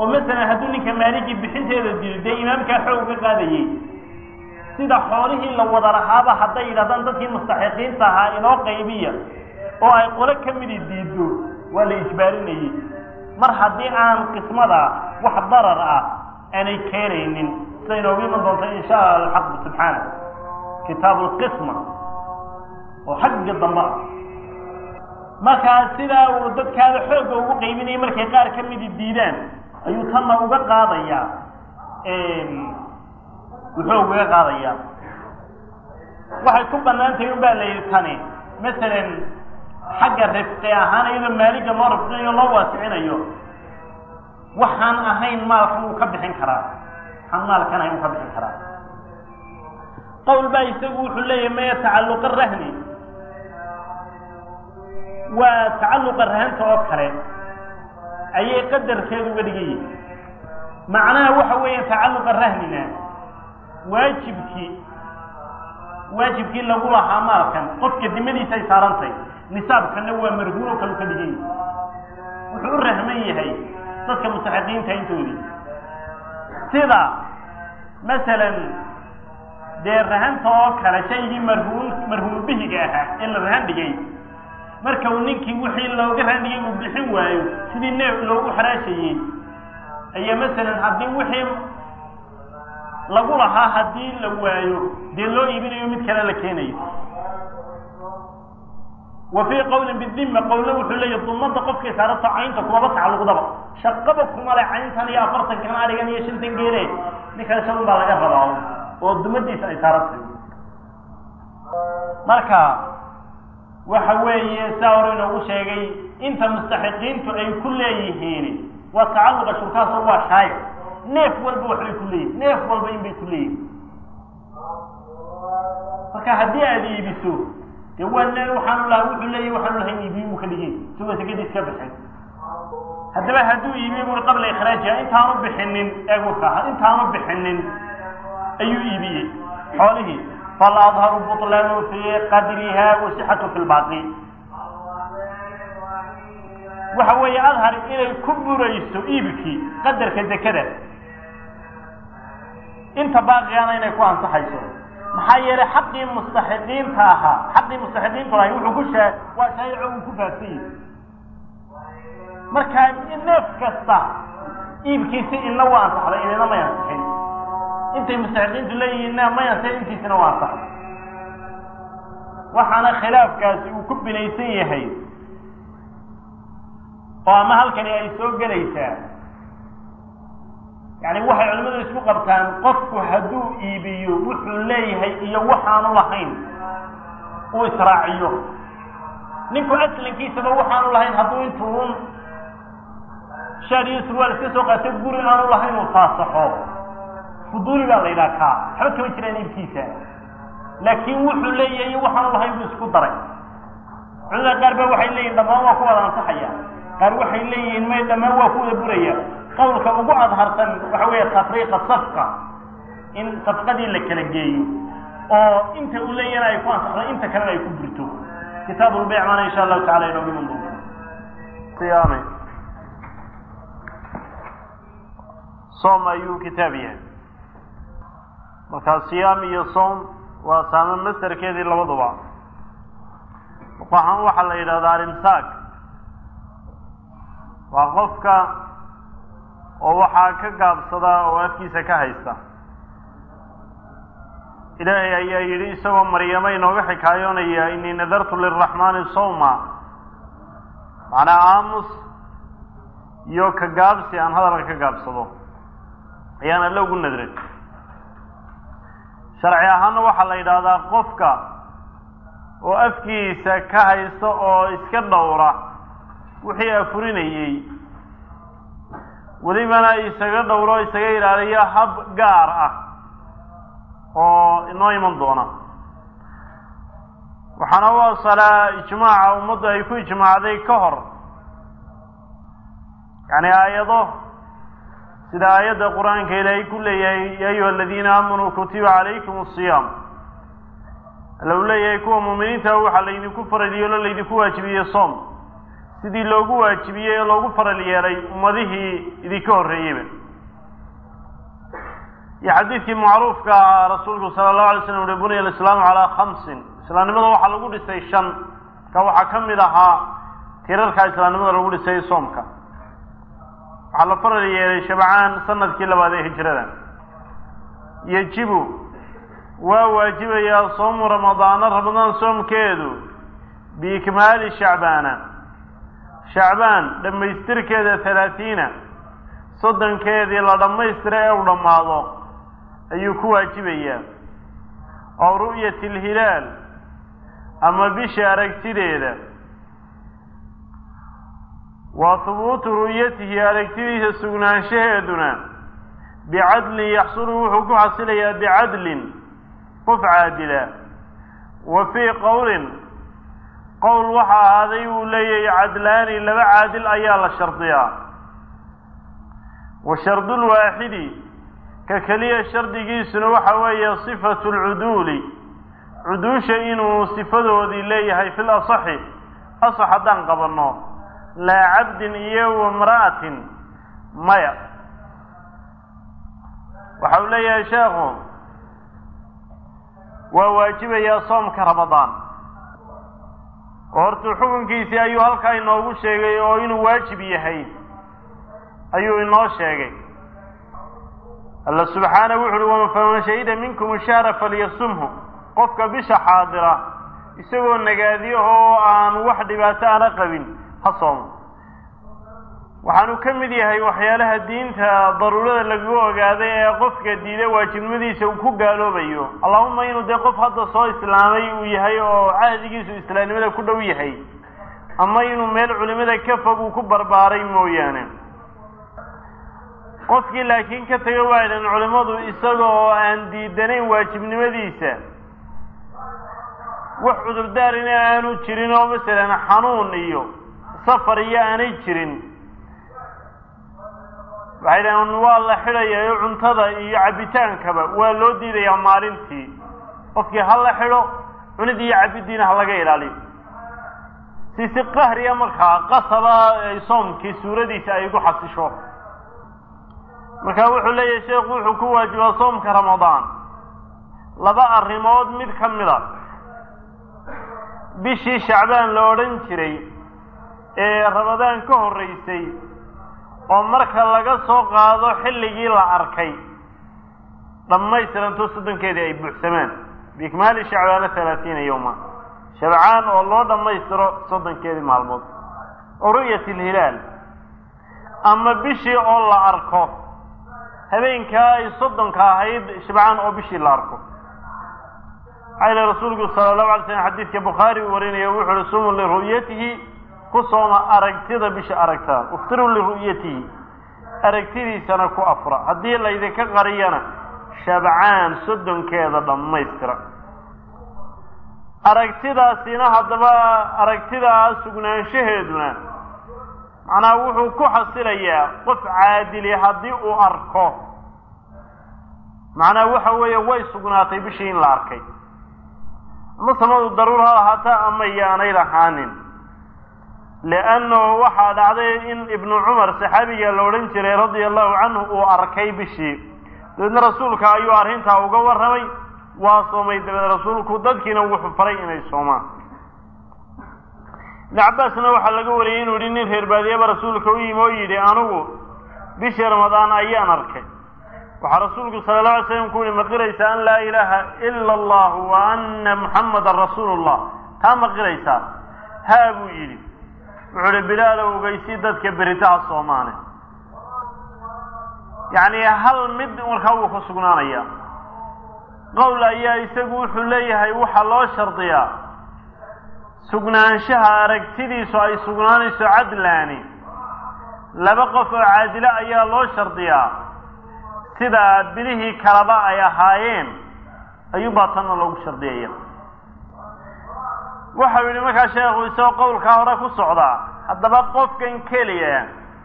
oo masalan hadduu ninka maaligii bixinteeda dilo dee imaamkaa xoog uga qaadayey sida xoolihii la wada lahaaba hadday yidhahdaan dadkii mustaxiqiinta ahaa inoo qaybiya oo ay qole ka midi diido waa la ijbaarinayey mar haddii aan qismada wax darar ah aanay keenaynin sida inoogu iman doonto insha allah alxaqu subxaana kitaabu lqisma oo xagga dambe ah markaa sidaa uu dadkaada xoogga ugu qaybinayay markay qaar ka midi diidaan ayuu tanna uga qaadayaa wuxuu ugaga qaadayaa waxay ku bannaan tahay un baa la yidhi tani masalan xagga rifqi ahaan iyadoo maaliga loo rifqinayo loo waasicinayo waxaan ahayn maalkan wuu ka bixin karaa waxaan maalkan ahayn wuu ka bixin karaa qowl baa isagu wuxuu leeyahay maya tacalluqa rahni waa tacalluqa rahanta oo kale ayay qadarkeedu uga dhigan yihin macnaha waxa weeya tacalluqa rahnina waajibkii waajibkii lagu lahaa maalkan qofka dimadiisa ay saarantay nisaabkana waa marhuuno kalu ka dhigan yahay wuxuu u rahman yahay dadka mustaxiqiinta intoodii sida masalan dee rahanta oo kale shaygii marhuun marhuun bihiga ahaa ee la rahan dhigay marka uu ninkii wixii looga rahan dhigay uu bixin waayo sidii neef loogu xaraashayey ayaa masalan haddii wixii lagu lahaa haddii la waayo dee loo iibinayo mid kale la keenayo wa fii qowlin bidima qowlna wuxuu leeyahy dumada qofkay saarato caynta kumaba tacalluqdaba shaqaba kuma le cayntan iyo afartankan arigan iyo shantan geele ninkan shan baa laga rabaa oo dumadiisa ay saarantay marka waxa weeye saa hore inoogu sheegay inta mustaxiqiintu ay ku leeyihiin waa tacalluqa shurkaas waa shaayo neef walba waxbay ku leeyihin neef walba in bay ku leeyihin marka haddii aada iibiso dee waa ne waxaanu laha wuxuu leeyahy waxaanu lahayn iibiye buu ka dhigay isagoo sekadiis ka bixin haddaba hadduu iibiye buri qabla ikhraajiha intaanu bixinin eegurka intaanu bixinin ayuu iibiyey xoolihii fal adharu buطlaanu fii qadriha wasixatu fi lbaaqi waxa weeye adhar inay ku burayso iibkii qadarka dekada inta baaqigana inay ku ansaxayso maxaa yeelay xaqii mustaxiqiinta ahaa xaqii mustaxiqiintu lahay wuxuu ku shee waa shaayico uu ku faafsan yahi markaa neef kasta iibkiisi ina waa ansaxday inina may ansixin intay mustaxiqiintu leeyihiinna may ansixin intiisina waa ansaxday waxaana khilaafkaasi uu ku binaysan yahay oo ama halkani ay soo gelaysaa yani waxay culimmadu isku qabtaan qofku hadduu iibiyo wuxuu leeyahay iyo waxaanu lahayn uu israaciyo ninku aslankiisaba waxaanu lahayn hadduu intuun shaar iyo surwaal iska soo qaato guri aanu lahayn uu faasaxo fuduuli baa la yidhaha kaa waxba kama jiraan iibkiisa laakiin wuxuu leeyahay iyo waxaanu lahayn buu isku daray culimada qaar ba waxay leeyihin dhammaan waa ku wada ansaxaya qaar waxay leeyihiin may dhammaan waa ku wada buraya qawlka ugu adharsan waxa weeye tafriiqa safqa in safqadii la kala geeyo oo inta uu leeyahana ay ku ansaxdo inta kalena ay ku burto kitaab ulbayc maana insha allahu tacala inoogu iman doonto siyaame soom ayuu kitaab yahay markaa siyaam iyo soom waa saame masderkeedii labaduba waxaan waxaa la yidhahdaa alimsaak waa qofka oo waxaa ka gaabsadaa oo afkiisa ka haysta ilaahay ayaa yidhi isagoo maryamo inooga xikaayoonaya inii nadartu liraxmaani sawma macnaa aamus iyo ka gaabsi aan hadalka ka gaabsado ayaan alle ugu nadray sharci ahaana waxaa la yidhaahdaa qofka oo afkiisa ka haysta oo iska dhowra wixii afurinayey welibana isaga dhowro isaga ilaaliyo hab gaar ah oo inoo iman doona waxaana u asalaa ijmaaca ummaddu ay ku ijmaacday ka hor yacni aayado sida aayadda qur-aanka ilaahay ku leeyahay ya ayuha aladiina aamanuu kutiba calaykum asiyaam alla uu leeyahay kuwa muuminiinta waxaa laydinku faradiyo lo laydinku waajibiyey soom sidii loogu waajibiyey ee loogu faral yeelay ummadihii idinka horreeyeyba iyo xadiidkii macruufka ah rasuulku sala allahu alay slam uhi buniya alislaamu calaa khamsin islaamnimada waxaa lagu dhisay shan ka waxaa ka mid ahaa tirarka islaamnimada lagu dhisay soomka waxaa la faral yeelay shabcaan sanadkii labaad ee hijrada yejibu waa waajibayaa soomu ramadaana ramadaan soomkeedu biikmaali shacbaana shacbaan dhammaystirkeeda halaatiina soddonkeedii la dhammaystira ee u dhammaado ayuu ku waajibayaa oo ru'yati alhilaal ama bisha aragtideeda wa hubuutu ru'yatihi aragtidiisa sugnaanshaheeduna bicadlin yaxsulu wuxuu ku xasilayaa bicadlin qof caadila wa fii qowlin qowl waxa ahaaday uu leeyahay cadlaani laba caadil ayaa la shardiyaa wa shardulwaaxidi ka keliya shardigiisuna waxa weeye sifatu lcuduuli cuduusha inuu sifadoodii leeyahay fil asaxi asax haddaan qabanno laa cabdin iyo wamra'atin maya waxa uu leeyahay sheekhu waa waajibayaa soomka ramadaan oo hortuu xukunkiisii ayuu halkaa inoogu sheegay oo inuu waajib yahay ayuu inoo sheegay alla subxaana wuxu uhi wama faman shahida minkum shahra falyasumhu qofka bisha xaadira isagoo nagaadiyo oo aan wax dhibaato ana qabin ha soomo waxaanu ka mid yahay waxyaalaha diinta daruurada lagaga ogaaday ee qofka diida waajibnimadiisa uu ku gaaloobayo allahuma inuu dee qof hadda soo islaamay uu yahay oo cahdigiisu islaamnimada ku dhow yahay ama inuu meel culimada ka fog uu ku barbaaray mooyaane qofkii laakiin ka taga waaydan culimmadu isaga oo aan diidanayn waajibnimadiisa wax cudurdaarina aanu jirin oo masalan xanuun iyo safar iyo aanay jirin waxay dhahaan waa la xidhayaa cuntada iyo cabbitaankaba waa loo diidayaa maalintii qofkii ha la xidho cunid iyo cabbidiina ha laga ilaaliyo si si qahriya markaa qasaba soomkii suuradiisa ay gu xasisho marka wuxuu leeyahay sheekhu wuxuu ku waajibaa soomka ramadaan laba arrimood mid ka mid a bishii shacbaan la odhan jiray ee ramadaan ka horreysay oo marka laga soo qaado xilligii la arkay dhammaystiranto soddonkeedii ay buuxsamaan biikmaali shacbaana halaatiina yowma shabcaan oo loo dhammaystiro soddonkeedii maalmood oo ru'yat alhilaal ama bishii oo la arko habeenkaa ay soddonka ahayd shabcaan oo bishii la arko maxaa yile rasuulku sala allahu alay slam xadiidka bukhaari uu warinaya wuxu uhi sumu liru'yatihi ku sooma aragtida bisha aragtaan uftiruu liru'yatihi aragtidiisana ku afra haddii laydinka qariyana shabcaan soddonkeeda dhammaystira aragtidaasina haddaba aragtidaa sugnaanshaheeduna macnaha wuxuu ku xasilayaa qof caadili haddii uu arko macnaha waxa weeye way sugnaatay bishii in la arkay ama samadu daruur ha ahaata ama yaanay lahaanin liannahu waxaa dhacday in ibnu cumar saxaabiga la odhan jiray radia allahu canhu uu arkay bishii dabeedna rasuulka ayuu arrintaa uga warramay waa soomay dabeed rasuulku dadkiina wuxuu faray inay soomaan ibnu cabbaasna waxaa laga wariyey inuu yihi nin reer baadiyaba rasuulka u yimi oo yidhi anigu bishii ramadaan ayaan arkay waxaa rasuulku sala alla alay slam ku yihi ma qiraysaa an laa ilaaha ila allahu wa ana muxammadan rasuulu llah taa ma qiraysaa haa buu yidhi wuxuu uhi bilaalow ogeysi dadka beritaha soomaane yacni hal mid markaa wuu ku sugnaanayaa qowl ayaa isagu wuxuu leeyahay waxaa loo shardiyaa sugnaanshaha aragtidiisu ay sugnaanayso cadlaani laba qof oo caadilo ayaa loo shardiyaa sida bilihii kalaba ay ahaayeen ayuunbaa tanna loogu shardiyaya waxau yidhi markaa sheekhu isagoo qowlkaa hore ku socdaa haddaba qofkan keliya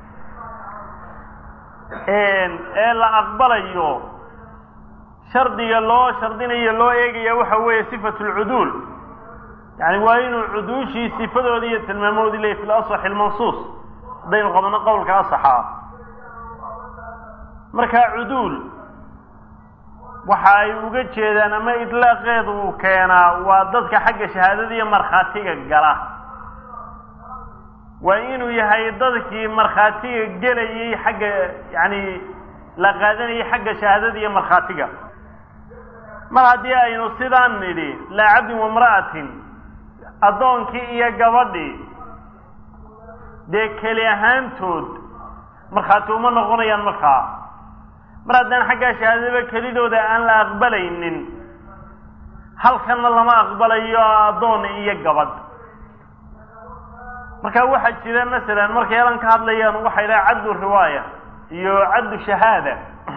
ee la aqbalayo shardiga loo shardinayo loo eegaya waxa weeye sifatu lcuduul yani waa inuu cuduushii sifadoodii iyo tilmaamoodii leeyay fil asaxi almansuus haddaynu qabno qowlka asaxa ah markaa cuduul waxa ay uga jeedaan ama idlaaqeedu uu keenaa waa dadka xagga shahaadada iyo markhaatiga gala waa inuu yahay dadkii markhaatiga gelayay xagga yani la qaadanayay xagga shahaadada iyo markhaatiga mar haddii aynu sidaan nidhi laa cabdin wamra'atin addoonkii iyo gabadhii dee keli ahaantood markhaati uma noqonayaan markaa mar haddaan xaggaa shahaadaba kelidooda aan la aqbalaynin halkanna lama aqbalayo addoon iyo gabadh marka waxaa jira masalan markay elan ka hadlayaan waxay dhaha caddu riwaaya iyo caddu shahaada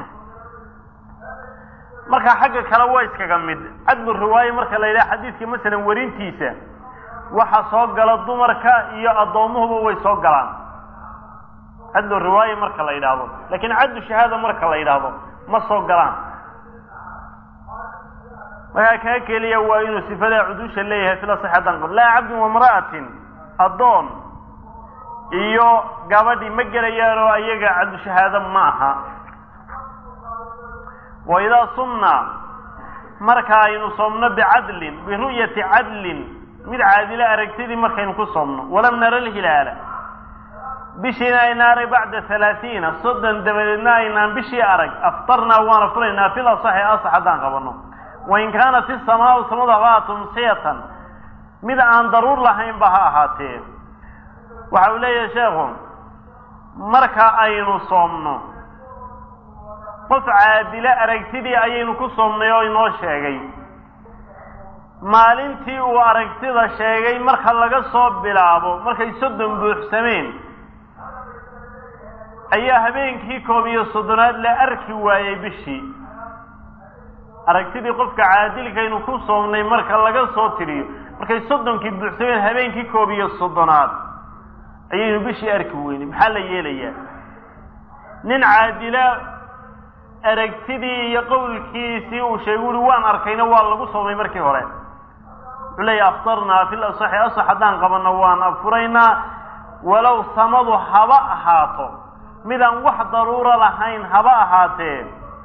marka xagga kale waa iskaga mid caddu riwaaya marka la yidhaha xadiidka masalan werintiisa waxa soo gala dumarka iyo addoomuhuba way soo galaan caddu riwaaya marka la yidhaahdo lakin caddu shahaada marka la yidhaahdo ma soo galaan markaa kaa keliya waa inuu sifadaa cudusha leeyahay fila saxadan qab laa cabdin wamra'atin addoon iyo gabadhi ma gelayaan oo ayaga caddu shahaado ma aha wa idaa sumna marka aynu soomno bicadlin biru'yati cadlin mid caadilo aragtidii markaynu ku soomno walam nara lhilaala bishiina ayna arag bacda halaaiina soddon dabadeedna aynaan bishii arag aftarnaa waana furaynaa fil asaxi asax haddaan qabanno wain kaanat isamaau samadu habaa tumsiyatan mid aan daruur lahaynba ha ahaatee waxa uu leeyahay sheekhu marka aynu soomno qof caadilo aragtidii ayaynu ku soomnay oo inoo sheegay maalintii uu aragtida sheegay marka laga soo bilaabo markay soddon buuxsameen ayaa habeenkii koob iyo soddonaad la arki waayey bishii aragtidii qofka caadilkaynu ku soomnay marka laga soo tiriyo markay soddonkii buuxsameen habeenkii koob iyo soddonaad ayaynu bishii arki weynay maxaa la yeelayaa nin caadila aragtidii iyo qowlkiisii uu sheegay uri waan arkayna waa lagu soomay markii hore wuxuu leeyahy aftarnaa fil asaxi asax haddaan qabanno waan afuraynaa walow samadu haba ahaato midaan wax daruuro lahayn haba ahaatee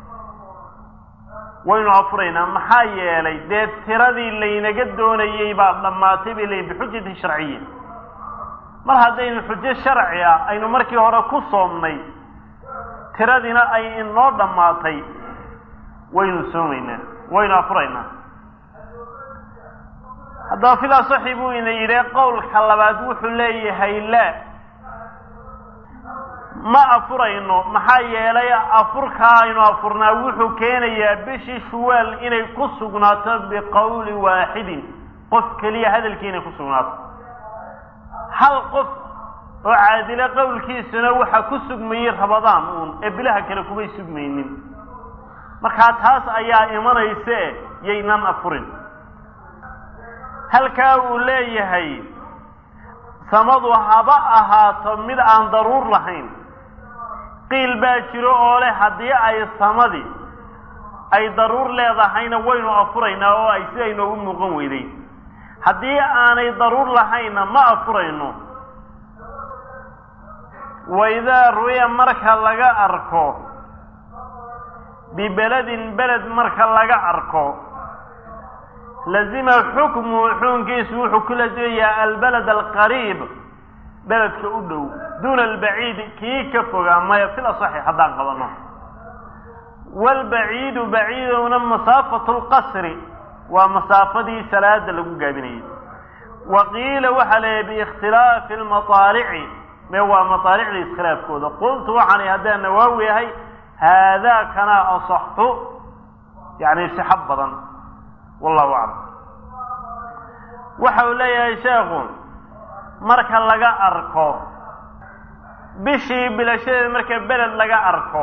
waynu afuraynaa maxaa yeelay dee tiradii laynaga doonayey baa dhammaatay bay leeyiin bixujati sharciya mar haddaynu xujo sharci ah aynu markii hore ku soomnay tiradiina ay inoo dhammaatay waynu soomaynaa waynu afuraynaa haddaba fil asaxi buu ina yidhi qowlka labaad wuxuu leeyahay laa ma afurayno maxaa yeelay afurkaa aynu afurnaa wuxuu keenayaa bishii shuwaal inay ku sugnaato biqowli waaxidin qof keliya hadalkii inay ku sugnaato hal qof oo caadilo qowlkiisuna waxa ku sugmayey rabadaan uun ee bilaha kale kumay sugmaynin markaa taas ayaa imanayse yaynan afurin halkaa uu leeyahay samadu haba ahaato mid aan daruur lahayn qiil baa jiro oo leh haddii ay samadii ay daruur leedahayna waynu afuraynaa oo ay siday noogu muuqan weyday haddii aanay daruur lahaynna ma afurayno waidaa ruya marka laga arko bibeledin beled marka laga arko lazima xukmu xukunkiisu wuxuu ku lazimayaa albaled alqariib beledka u dhow duuna albaciid kii ka fogaa maya fil asaxi haddaan qabanno waalbaciidu baciidowna masaafatu lqasri waa masaafadii salaada lagu gaabinayay wa qiila waxaa leeyahy biikhtilaafi almataalici me waa mataalicda iskhilaafkooda qultu waxaanay haddaan nawaawi ahay haadaa kana asaxu yani sixo badan wallahu aclam waxa uu leeyahay sheekhu marka laga arko bishii bilashadeeda marka beled laga arko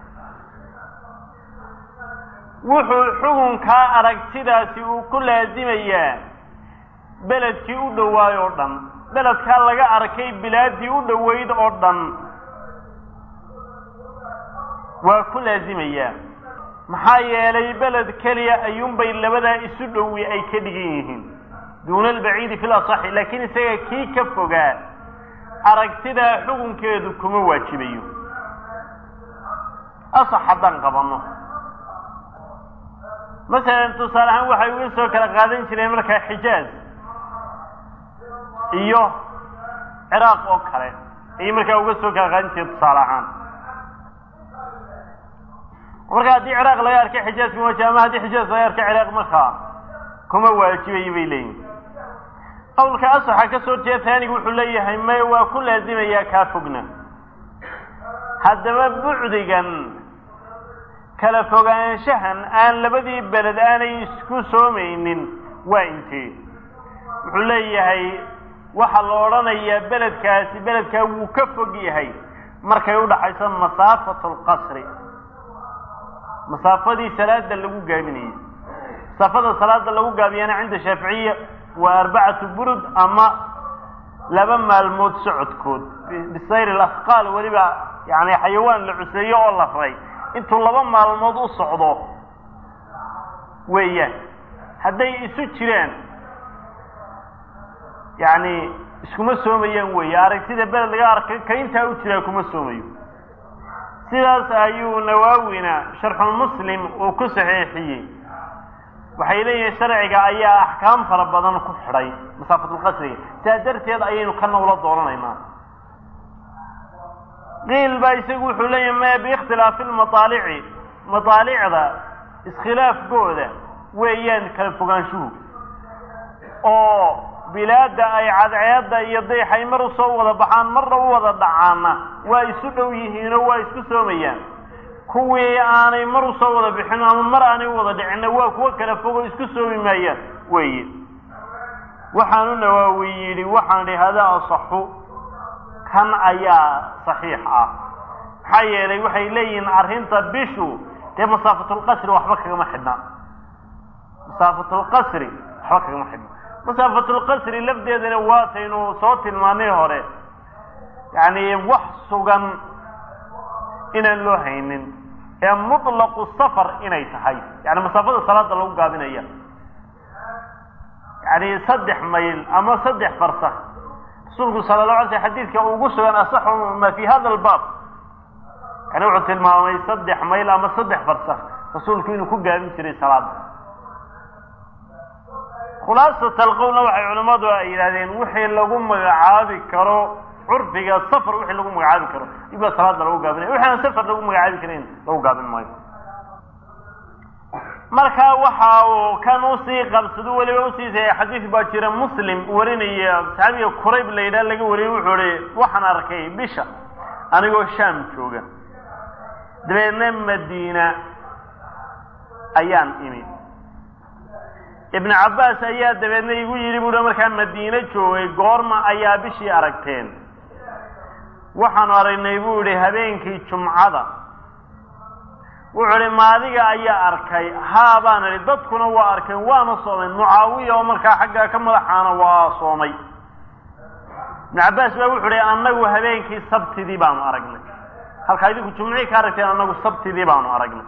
wuxuu xukunkaa aragtidaasi uu ku laasimayaa beledkii u dhowaay oo dhan beledkaa laga arkay bilaadii u dhoweyd oo dhan waa ku laasimayaa maxaa yeelay beled keliya ayuunbay labadaa isu dhowi ay ka dhigan yihiin duuna albaciidi fi lasaxi laakiin isaga kii ka fogaa aragtidaa xukunkeedu kuma waajibayo asax haddaan qabanno masalan tusaale ahaan waxay uga soo kala qaadan jireen markaa xijaaz iyo ciraaq oo kale ayay markaa uga soo kala qaadan jireen tusaale ahaan marka haddii ciraaq laga arkay xijaaz kuma waajiba ama haddii xijaaz laga arkay ciraaq markaa kuma waajibayo bay leeyihin qawlka asaxa ka soo jeeda taanigu wuxuu leeyahay may waa ku laazimayaa kaa fogna haddaba bucdigan kala fogaanshahan aan labadii beled aanay isku soomaynin waa intee wuxuu leeyahay waxaa la odhanayaa beledkaasi beledkaa wuu ka fog yahay markay udhaxayso masaafatu lqasri masaafadii salaada lagu gaabinayay masaafada salaada lagu gaabiyana cinda shaaficiya waa arbacatu burud ama laba maalmood socodkood bisayr lasqaal weliba yani xayawaan la cuseeyo oo la ray intuu laba maalmood u socdo weeyaan hadday isu jiraan yani iskuma soomayaan weeye aragtida beled laga arkay ka intaa u jiraa kuma soomayo sidaas ayuu nawaawina sharxulmuslim uu ku saxiixiyey waxay leeyihiin sharciga ayaa axkaam fara badan ku xidhay masaafatulqasriga sidaa darteed ayaynu kana ula dooranaynaa qiil baa isagu wuxuu leeyahay maya biikhtilaafi lmaaalici mataalicda iskhilaafkooda weeyaan kala fogaanshuhu oo bilaadda ay cadceedda iyo dayxay mar usoo wada baxaan marna u wada dhacaana waa isu dhow yihiinoo waa isku soomayaan kuwii aanay mar usoo wada bixin ama mar aanay u wada dhicinna waa kuwo kala fogo isku soomi maayaan weeye waxaanu nawaawi yidhi waxaan idhi hadaa asaxu kan ayaa saxiix ah maxaa yeelay waxay leeyihiin arrinta bishu dee masaafatulqasri waxba kagama xidhna masaafatulqasri waxba kagama xidhna masaafatulqasri lafdeedana waataynu soo tilmaanay hore yacni wax sugan inaan loo haynin ee mutlaqu safar inay tahay yani masaafada salaada lagu gaabinaya yani saddex mayl ama saddex farsak rasuulku sala la alay sl xadiidka ugu sugan asaxu ma fi hada albaab yani wuxuu tilmaamay saddex mayl ama saddex farsak rasuulku inuu ku gaabin jiray salaada khulaasat alqowlna waxay culimmadu ay yidhahdeen wixii lagu magacaabi karo curfiga safar wixii lagu magacaabi karo ibaa salaada lagu gaabinaya wixi aan safar lagu magacaabi karin lagu gaabin maayo marka waxa uu kan usii qabsado weliba usiisaya xadiis baa jira muslim warinaya saxaabiga kurayb la yidhaha laga wariyey wuxuu ihi waxaan arkay bisha anigoo shaam jooga dabeedna madiina ayaan imi ibnu cabbaas ayaa dabeedna igu yidhi buuhi markaa madiine joogay goorma ayaa bishii aragteen waxaanu aragnay buu idhi habeenkii jumcada wuxuu idhi maadiga ayaa arkay haa baan idhi dadkuna waa arkeen waana soomeen mucaawiya oo markaa xaggaa ka madaxaana waa soomay ibnu cabbaas baa wuxuu idhi annagu habeenkii sabtidii baanu aragnay halkaa idinku jumcihii ka aragteen annagu sabtidii baanu aragnay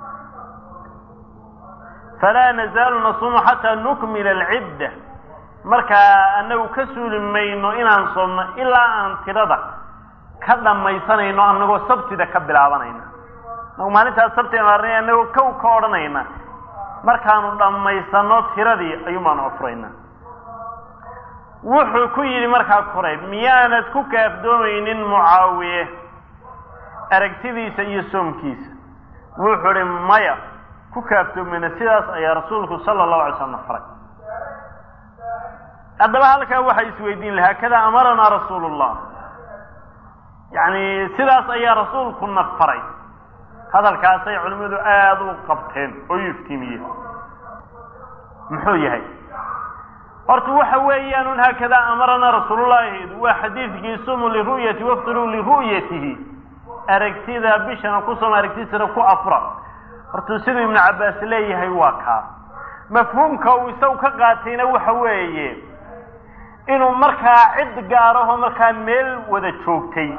falaa nazaalu nasuumu xataa nukmila alcidda markaa anagu ka suuli mayno inaan soomno ilaa aan tirada ka dhammaysanayno anagoo sabtida ka bilaabanayna anagu maalintaas sabtida arnay anagoo kow ka odhanayna markaanu dhammaysano tiradii ayuun baanu afurayna wuxuu ku yidhi markaa kurayb miyaanad ku kaafdoomaynin mucaawiye aragtidiisa iyo soomkiisa wuxuu idhi maya ku kaaftoomeyna sidaas ayaa rasuulku sala allahu alay slam na faray haddaba halkaa waxay isweydiin lahaa kada amaranaa rasuulu llah yacni sidaas ayaa rasuulku na faray hadalkaasay culimmadu aada u qabteen oo u iftiimiyeen muxuu yahay horta waxa weeyaan un haakadaa amaranaa rasuulullahi waa xadiidkii sumu liru'yati waftiruu liru'yatihi aragtida bishana ku sooma aragtidiisana ku afra horta siduu ibnu cabbaas leeyahay waa kaa mafhuumka uu isagu ka qaatayna waxa weeye inuu markaa cid gaaraho markaa meel wada joogtay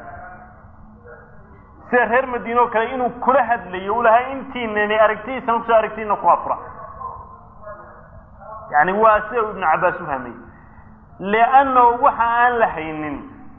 sida reer madiine oo kale inuu kula hadlayo u lahaa intiinani aragtidiisana kusoo aragtiina ku afra yani waa sida uu ibnu cabbaas u fahmay liannahu waxa aan la haynin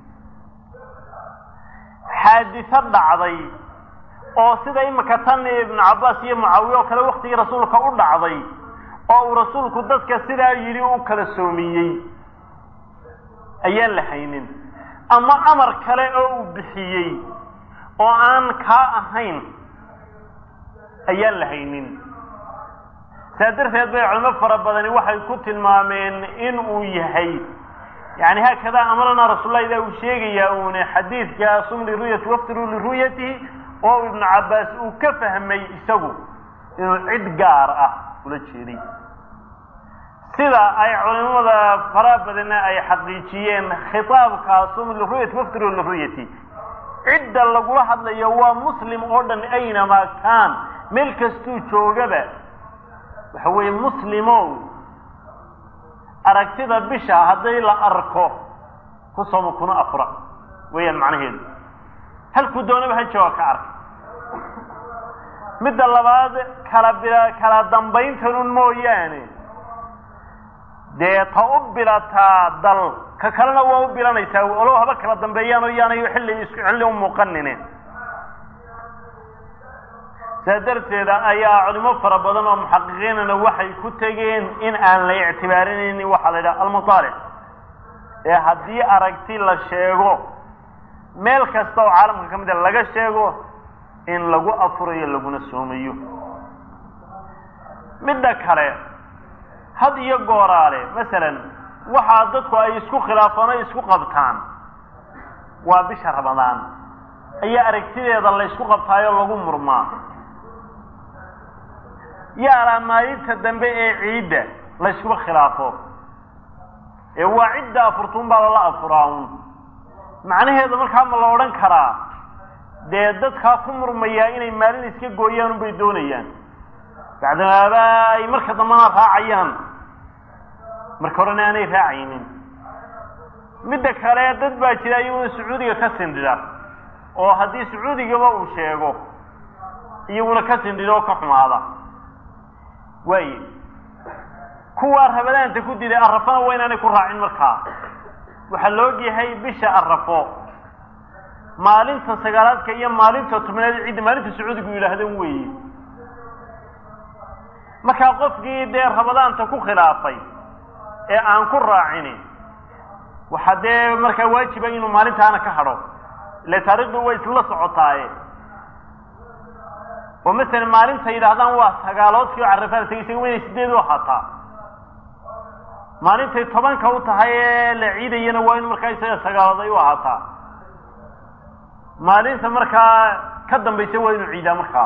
xaadiso dhacday oo sida imika tan ibnu cabbaas iyo mucaawiye oo kale waktigii rasuulka u dhacday oo uu rasuulku dadka sidaa yidhi u kala soomiyey ayaan la haynin ama amar kale oo uu bixiyey oo aan kaa ahayn ayaan la haynin saa darteed bay culimo fara badani waxay ku tilmaameen in uu yahay yani haakadaa amarana rasuullahi ida uu sheegayaa uune xadiidka sum liruyati waftiruu liru'yatihi oo ibnu cabbaas uu ka fahmay isagu inuu cid gaar ah ula jeeday sida ay culimada fara badana ay xaqiijiyeen khitaabka sum liruyati waftiruu liru'yati cidda lagula hadlayo waa muslim oo dhan aynamaa kaan meel kastuu joogaba waxa weeye muslimow aragtida bisha hadday la arko ku somo kuna afura weeyaan macnaheedu halkuu doonaba ha jooga ka arka midda labaad kala bi kala dambayntanun mooyaane dee ta u bilataa dal ka kalena waa u bilanaysaa olow haba kala dambeeyaan oo yaanayo xilli isku xilli u muuqanine saa darteeda ayaa culimo fara badan oo muxaqiqiinana waxay ku tegeen in aan la ictibaarinaynin waxaa la yidhaha almutaalic ee haddii aragti la sheego meel kasta oo caalamka ka mid a laga sheego in lagu afurayo laguna soomayo midda kale had iyo gooraale masalan waxaa dadku ay isku khilaafaan o isku qabtaan waa bisha ramadaan ayaa aragtideeda la ysku qabtaayoo lagu murmaa yaalaa maalinta dambe ee ciidda la yskuba khilaafo ee waa cidda afurtuun baa lala afuraa un macnaheedu markaa ma la odhan karaa dee dadkaa ku murmayaa inay maalin iska gooyaan unbay doonayaan bacdamaaba ay marka dambana raacayaan marka horena aanay raacaynin midda kale dad baa jira iyaguna sacuudiga ka sindhida oo haddii sacuudigaba uu sheego iyaguna ka sindhida oo ka xumaada waaye kuwaa rabadaanta ku diday arrafana waa inaanay ku raacin markaa waxaa la ogyahay bisha arrafo maalinta sagaalaadka iyo maalinta tobnaad cidda maalinta sacuudigu yidhaahdan weeye markaa qofkii dee rabadaanta ku khilaafay ee aan ku raacini waxaa dee markaa waajiba inuu maalintaana ka hadho ile taarikhdu way isla socotaaye oo masalan maalinta yidhaahdaan waa sagaaloodkii oo carafada tegay isaga inay sideed u ahaataa maalintay tobanka u tahay ee la ciidayana waa in markaa isaga sagaalood ay u ahaataa maalinta markaa ka dambaysa waa inuu ciidaa markaa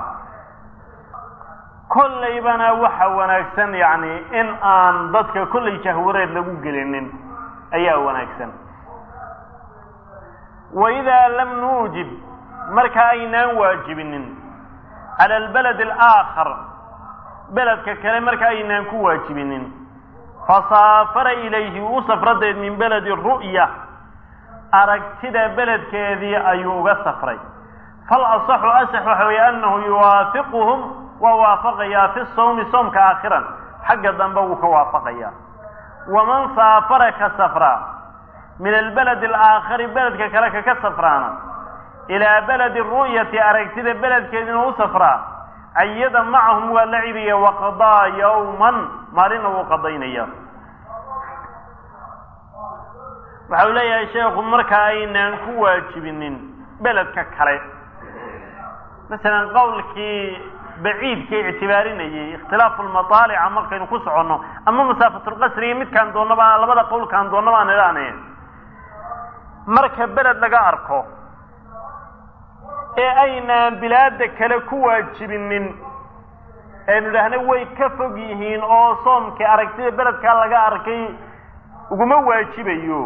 kollaybana waxa wanaagsan yacni in aan dadka kollay jahwareed lagu gelinin ayaa wanaagsan wa idaa lam nuujib marka aynaan waajibinin cala albalad alaakhar beledka kale marka aynaan ku waajibinin fasaafara ilayhi u safradeed min beledi ru'ya aragtida beledkeedii ayuu uga safray fal asaxu asax waxa weeye annahu yuwaafiquhum waa waafaqayaa fi sawmi soomka aakhiran xagga dambe wuu ka waafaqayaa waman saafara ka safraa min albaladi alaakhari beledka kale kaka safraana ilaa beledi ru'yati aragtida beledkeediina u safraa cayada macahum waa la cibiya waqadaa yawman maalina wuu qadaynaya waxa uu leeyahay sheekhu marka aynaan ku waajibinin beledka kale masalan qowlkii baciidka ictibaarinayay ikhtilaafu lmataalica markaynu ku soconno ama masaafatulqasriga midkaan doonnaba labada qowlkaan doonnaba aan idhaane marka beled laga arko ee aynaan bilaada kale ku waajibinin aynu idhaahna way ka fog yihiin oo soomkii aragtida beledkaa laga arkay uguma waajibayo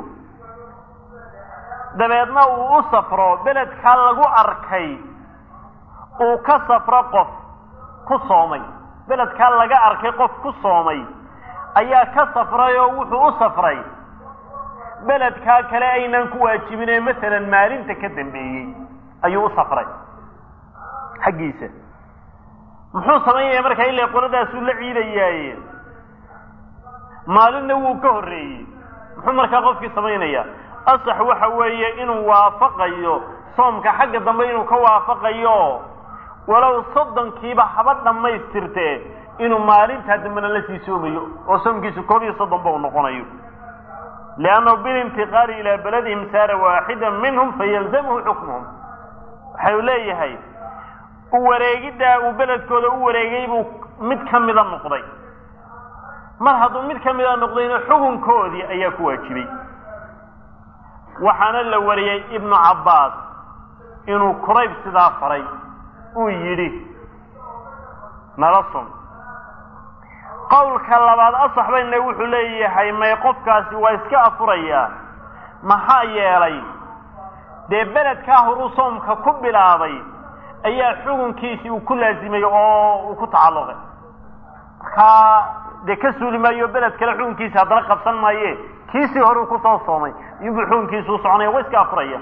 dabeedna uu u safro beledkaa lagu arkay uu ka safro qof ku soomay beledkaa laga arkay qof ku soomay ayaa ka safray oo wuxuu u safray beledkaa kale aynaan ku waajibinee masalan maalinta ka dambeeyey ayuu u safray xaggiisa muxuu samaynaya markaa ila qoladaasuu la ciidayaaye maalinna wuu ka horreeyey muxuu markaa qofkii samaynayaa asax waxa weeye inuu waafaqayo soomka xagga dambe inuu ka waafaqayo walow soddonkiiba haba dhammaystirtee inuu maalintaa dambena la sii soomayo oo soomkiisu koob iyo soddon ba u noqonayo liannahu bilintiqaali ilaa beladihim saara waaxida minhum fayalzamhu xukmuhum waxau leeyahay u wareegiddaa uu beledkooda u wareegay buu mid ka mida noqday mar hadduu mid ka mida noqdayna xukunkoodii ayaa ku waajibay waxaana la wariyey ibnu cabbaas inuu kurayb sidaa faray uu yidhi nala sun qowlka labaad asax bayna wuxuu leeyahay may qofkaasi waa iska afurayaa maxaa yeelay dee beledkaa horuu soomka ku bilaabay ayaa xukunkiisii uu ku laasimay oo uu ku tacalluqay markaa dee ka suuli maayo beled kale xukunkiisi haddana qabsan maaye kiisii horuu kusoo soomay iyubuu xukunkiisu u soconaya waa iska afuraya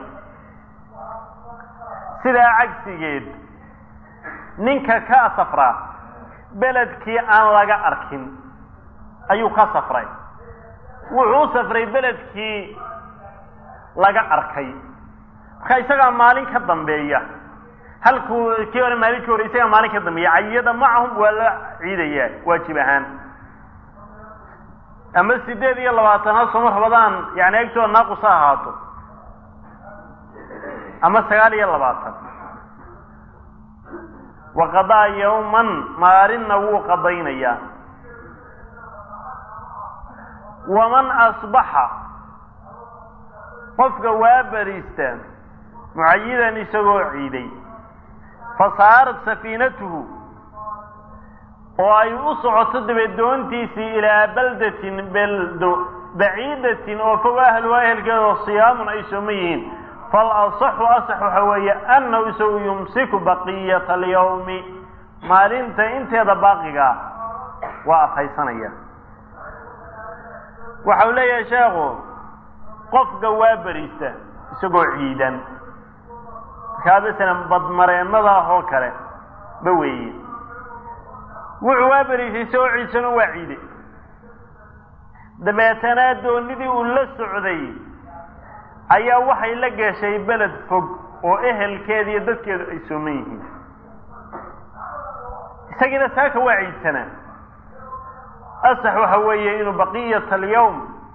sidaa cagsigeed ninka ka safraa beledkii aan laga arkin ayuu ka safray wuxuu u safray beledkii laga arkay marka isagaa maalin ka dambeeya halkuu kii hore maalinkii hore isagaa maalin ka dambeeya cayiyada macahum waa la ciidayaa waajib ahaan ama sideed iyo labaatan ha sooma rabadaan yani agtooda naaqus ha ahaato ama sagaal iyo labaatan waqadaa yawman maalinna wuu qadaynayaa waman asbaxa qofka waa bariista mucayidan isagoo ciiday fa saarat safiinatuhu oo ay u socoto dabeed doontiisii ilaa baldatin beldo baciidatin oo fog ahluha ehelkeedao siyaamun ay sooma yihiin fal asaxu asax waxa weeye annahu isagu yumsiku baqiyata alyawmi maalinta inteeda baaqiga waa afhaysanaya waxau leeyahay sheekhu qofka waa beriista isagoo ciidan markaa masalan badmareennada ah oo kale ba weeye wuxuu waa beriistay isagoo ciidsano waa ciiday dabeetana doonidii uu la socday ayaa waxay la gashay beled fog oo ehelkeeda iyo dadkeedu ay sooman yihiin isagiina saaka waa ciidsanaa asax waxa weeye inuu baqiyata alyawm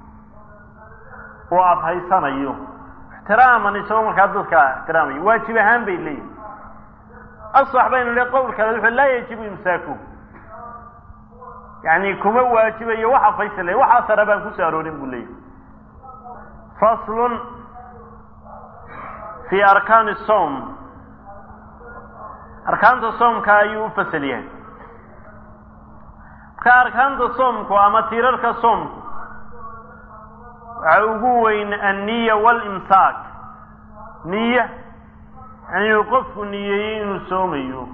uu afhaysanayo ixtiraaman isagoo markaa dadka ixtiraamayo waajib ahaan bay leeyihin asax baynu le qowl kale wuxuu laa yajibu imsaaku yani kuma waajibayo wax afhaysale waxaa sare baan kusoo aroorin buu leeyahy faslun fi arkaani som arkaanta soomka ayuu u fasal yahay marka arkaanta soomku ama tiirarka soomku waxa ugu weyn anniya walimsaak niya yani inuu qofku niyeeyey inuu soomayo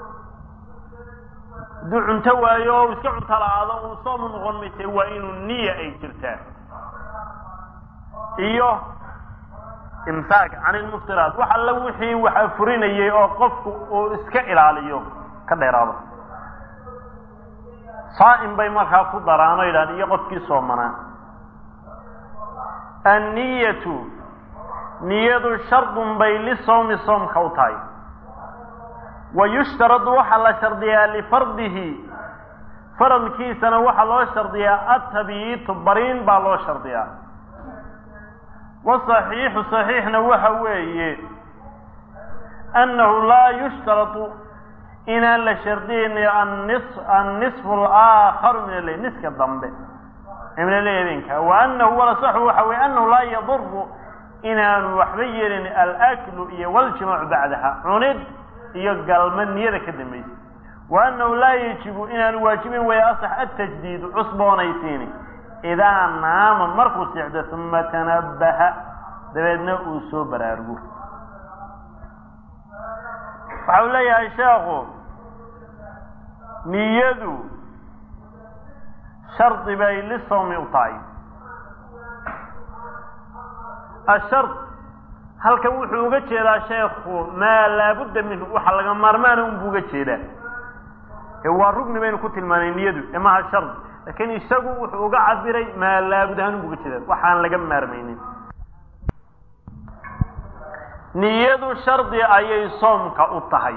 hadduu cunto waayo o iska cunto la-aado uu soomu noqon mayse waa inuu niya ay jirtaa iyo imsaak can ilmuftiraat wax alla wixii waxa furinayay oo qofku uu iska ilaaliyo ka dheeraado saa'im bay markaa ku daraano yidhahda iyo qofkii soomanaa anniyatu niyadu shardun bay lisawmi soomka u tahay wa yushtaradu waxaa la shardiyaa lifardihi faradkiisana waxaa loo shardiyaa atabyiitu bariin baa loo shardiyaa wasaxiixu saxiixna waxa weeye annahu laa yushtaradu inaan la shardiyaynayo annisfu alaakharu min alleyl niska dambe min alleyl habeenka wa annahu walasaxu waxa weye annahu laa yaduru inaanu waxba yeelin alaklu iyo waljimaacu bacdaha cunid iyo galma niyada ka dambaysa wa annahu laa yajibu inaanu waajibin waya asax atajdiidu cusboonaysiini idaa naama markuu seexdo uma tanabbaha dabeedna uu soo baraarugo waxa uu leeyahay sheekhu niyadu shardi bay lisawmi u tahay ashard halkan wuxuu uga jeedaa sheekhu maa laabudda minhu waxa laga maarmaana unbuu uga jeedaa ee waa rugni baynu ku tilmaanay niyadu ee maha shard laakiin isagu wuxuu uga cabiray maa laabud ahaan uga jeeda waxaan laga maarmaynin niyadu shardi ayay soomka u tahay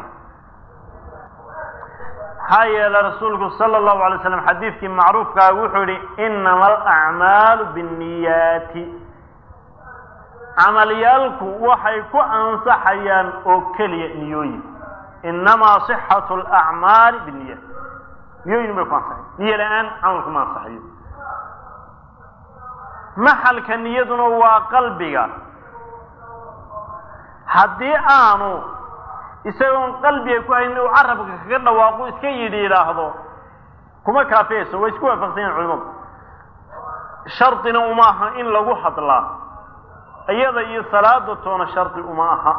maxaa yeelay rasuulku sala allahu alay slam xadiidkii macruufkaa wuxuu yihi inama alacmaalu binniyaati camalyaalku waxay ku ansaxayaan oo keliya niyooyin inamaa sixatu alacmaali binniyaat niyooyin bay ku ansaxayan niyo la-aan camalku ma ansaxayo maxalka niyaduna waa qalbiga haddii aanu isagoon qalbiga ku hayn uu carabka kaga dhawaaqo iska yidhi yidhaahdo kuma kaafiyayso way isku waafaqsan yahin culimadu shardina uma aha in lagu hadlaa iyada iyo salaada toona shardi uma aha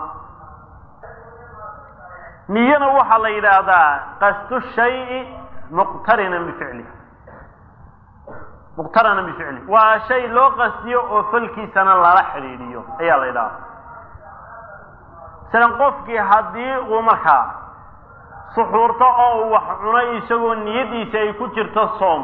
niyana waxaa la yidhaahdaa qasdu shayi muqtarinan bificlih muqtaranan bificlih waa shay loo qastiyo oo falkiisana lala xidhiidhiyo ayaa la yidhahdaa masalan qofkii haddii uu markaa suxuurto oo uu wax cunay isagoo niyadiisa ay ku jirto soom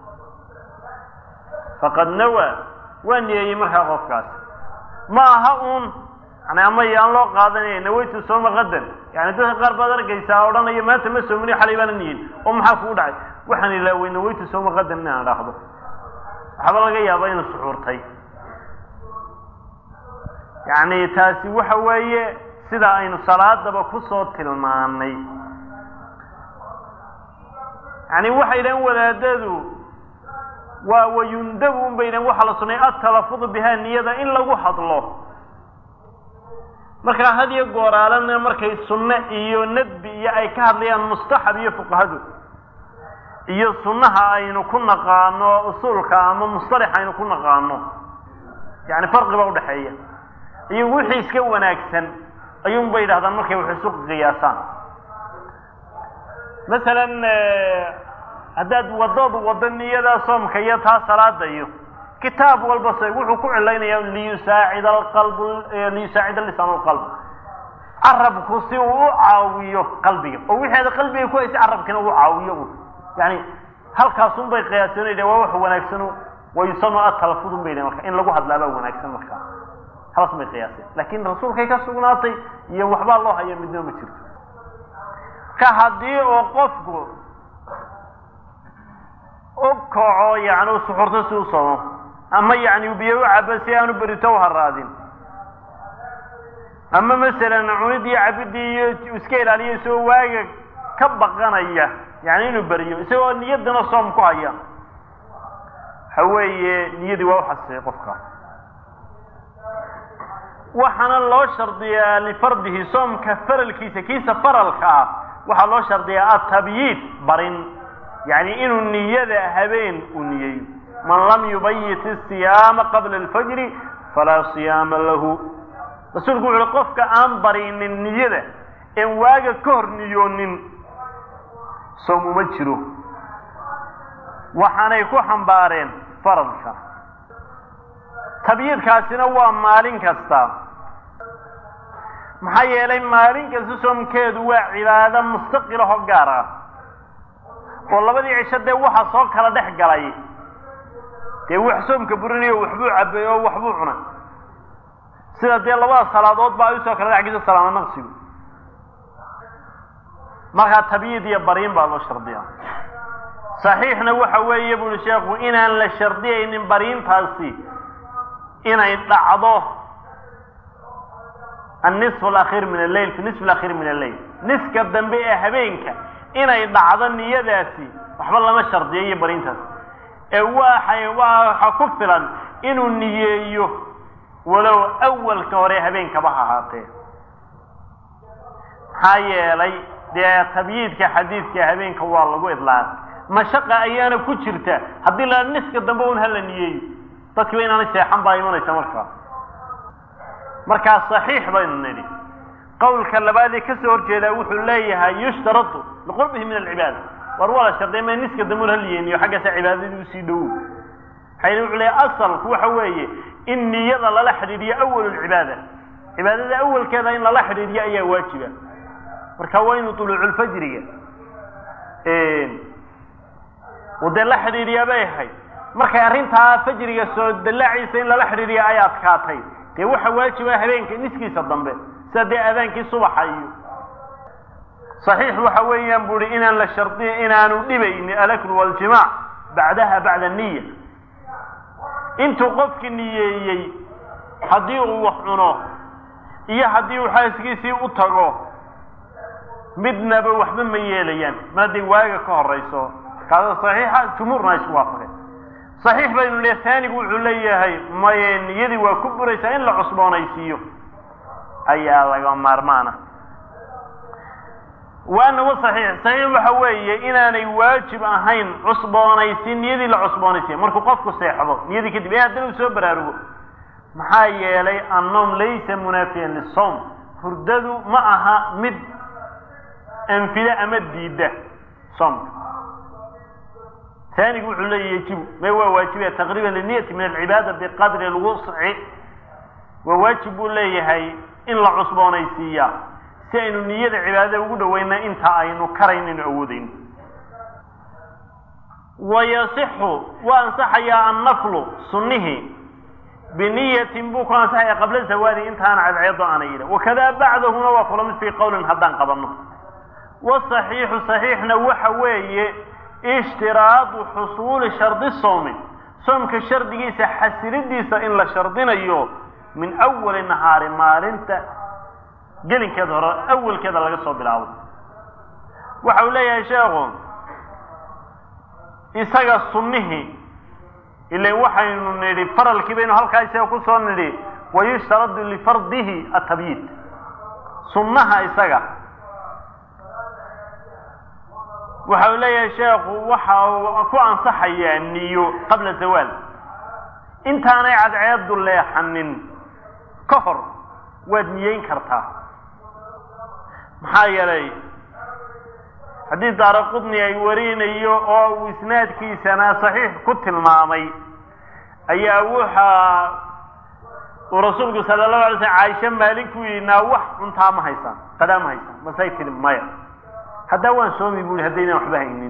faqad nawaa waa niyeeyey markaa qofkaas ma aha uun yani ama yaan loo qaadanaya nawaytu sooma qadan yani dadka qaar baad arkaysaa odhanaya maanta ma soomini xalay baana niyin oo maxaa kugu dhacay waxaan ilaaway nawaytu sooma qadan inaan idhaahdo waxaaba laga yaabaa inuu suxuurtay yani taasi waxa weeye sida aynu salaadaba kusoo tilmaanay yani waxay dhahen wadaadadu waa wayundabu un bay dhahen waxaa la sunnay atalafudu bihaa niyada in lagu hadlo markaa had iyo gooraalana markay sunne iyo nadbi iyo ay ka hadlayaan mustaxab iyo fuqahadu iyo sunnaha aynu ku naqaano usuulka ama mustalax aynu ku naqaano yani farqi baa udhaxeeya iyo wixii iska wanaagsan ayuun bay yidhahdaan markay wax isu qiyaasaan masalan haddaad wadood wado niyada soomka iyo taa salaada iyo kitaab walba se wuxuu ku cilaynaya liyusaacid alqalb liyusaacid lisaan alqalb carabku si uu u caawiyo qalbiga oo wixeeda qalbiga ku haysa carabkina uu caawiyo un yani halkaasun bay qiyaasanayda waa wax wanaagsano wayusanu atalafudun bay marka in lagu hadlaabaa wanaagsan markaa halas bay qiyaaseen laakin rasuulkay ka sugnaatay iyo waxbaa loo haya midnimo ma jirto ka haddii oo qofku u kaco yani u suxurto si u somo ama yani biyo u cabo si aanu berito u haraadin ama masalan cunidii cabidii iyo iska ilaaliyo isagoo waaga ka baqanaya yani inuu beriyo isagoo niyadana soom ku haya waxa weeye niyadii waa uxasisay qofka waxaana loo shardiyaa lifardihi soomka faralkiisa kiisa faralka ah waxaa loo shardiyaa atabyiid barin yani inuu niyada habeen uu niyeeyo man lam yubayit isiyaama qabla alfajri falaa siyaama lahu rasuulku wuxu uhi qofka aan barinin niyada een waaga ka hor niyoonin soom uma jiro waxaanay ku xambaareen faradka tabyiidkaasina waa maalin kasta maxaa yeelay maalin kasta soomkeedu waa cibaado mustaqilahoo gaar ah oo labadii cisho dee waxa soo kala dhex galay dee wax soomka burinayo waxbuu cabay oo waxbuu cunay sida dee labada salaadood ba ay usoo kala dhex gisa salaamo naqsigu markaa tabyiid iyo bariin baa loo shardiyaa saxiixna waxa weeye buri sheekhu inaan la shardiyaynin bariintaasi inay dhacdo annisf alakhiir min alleyl fi nisf alakhiir min alleyl niska dambe ee habeenka inay dhacdo niyadaasi waxba lama shardiyo iyo bariintaas ee waxay waxa ku filan inuu niyeeyo walow awalka hore habeenkaba ha ahaatee maxaa yeelay dee tabyiidka xadiidka habeenka waa lagu idlaaqay mashaqa ayaana ku jirta haddii la niska dambe un hala niyeeyo dadkiiba inaanay seexan baa imanaysa markaa markaa saxiix baynu nidhi qawlka labaadee kasoo horjeedaa wuxuu leeyahay yushtaradu liqurbihi min alcibaada war waa la sharday ma niska dambe un haliyeeniyo xaggaasa cibaadadii usii dhowow maxaa wuxuu leeyahay asalku waxa weeye in niyada lala xidhiidhiyo awalu lcibaada cibaadada awalkeeda in lala xidhiidhiyo ayaa waajiba marka waa inuu tuluuculfajriga oo dee la xidhiidhiyaa bay ahayd markay arrintaa fajriga soo dallaaciisa in lala xidhiidhiya ay adkaatay dee waxa waajiba habeenka niskiisa dambe sida dee aadaankii subaxa iyo saxiix waxa weeyaan bu hi inaan la shardiya inaanu dhibayni alaklu waljimaac bacdaha bacda niya intuu qofki niyeeyey haddii uu wax cuno iyo haddii uu xaaskiisii u tago midnaba waxba ma yeelayaan ma hadday waaga ka horayso kaada saxiixa jumhuurna isku waafaqeen saxiix baynu le taanigu wuxuu leeyahay maye niyadii waa ku buraysaa in la cusboonaysiiyo ayaa laga maarmaana waanahu saxiix saxiix waxa weeye inaanay waajib ahayn cusboonaysiin niyadii la cusboonaysiiya markuu qofku seexdo niyadii kadib ee haddana uu soo baraarugo maxaa yeelay annoom laysa munaafiyan lisawm hurdadu ma aha mid anfida ama diidda soomka taanigu wuxuu leeya yajibu may waa waajibaya taqriiban liniyati min alcibaada biqadri alwusci waa waajib buu leeyahay in la cusboonaysiiyaa si aynu niyada cibaadada ugu dhaweyna inta aynu karaynaynu awoodayno wayasixu waa ansaxayaa annaflu sunnihii biniyatin buu ku ansaxaya qabla zawaadi intaana cadceedo aana yidha wakadaa bacdahuna waa kula mid fii qowlin haddaan qabanno wasaxiixu saxiixna waxa weeye ishtiraadu xusuuli shardi soomi soomka shardigiisa xasilidiisa in la shardinayo min awali nahaari maalinta gelinkeeda hore awalkeeda laga soo bilaabo waxa uu leeyahay sheekhu isaga sunnihii ilan waxaynu nidhi faralkii baynu halkaa isaga kusoo nidhi wayushtaradu lifardihi atabyiid sunnaha isaga waxa uu leeyahay sheekhu waxa uu ku ansaxayaa niyo qabla zawaal intaanay cadceedu leexanin ka hor waad niyeyn kartaa maxaa yeelay haddii daara qudni ay warinayo oo uu isnaadkiisana saxiix ku tilmaamay ayaa waxa uu rasuulku sala allahu alay slm caaisha maalin ku yidhi naa wax cuntaa ma haysaan qadaa ma haysaan masay tiri maya haddaa waan soomi bu ihi haddaynaan waxba haynin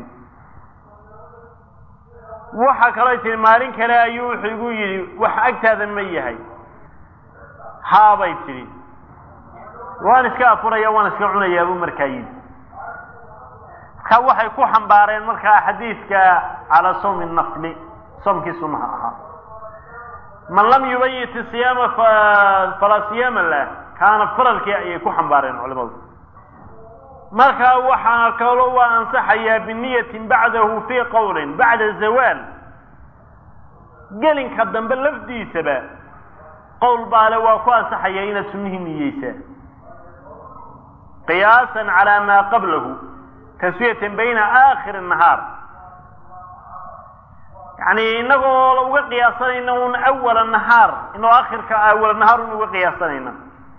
waxa kaloo tiri maalin kale ayuu wuxuu igu yidhi wax agtaada ma yahay haabay tidhi waan iska afuraya waan iska cunayaa buu markaa yidhi marka waxay ku xambaareen markaa xadiidka calaa sawmi nafli soomkii sunnaha ahaa man lam yubayit siyaama falaa siyaama lah kaana faralkii ayay ku xambaareen culimadu markaa waxaa kaloo waa ansaxayaa biniyatin bacdahu fii qowlin bacda zawaal gelinka dambe lafdiisaba qowl baale waa ku ansaxaya inaad sunnihii niyeysaa qiyaasan calaa maa qablahu taswiyatan bayna aakhiri nahaar yani inagoo uga qiyaasanayna un awala nahaar inoo akhirka awala nahaar un uga qiyaasanayna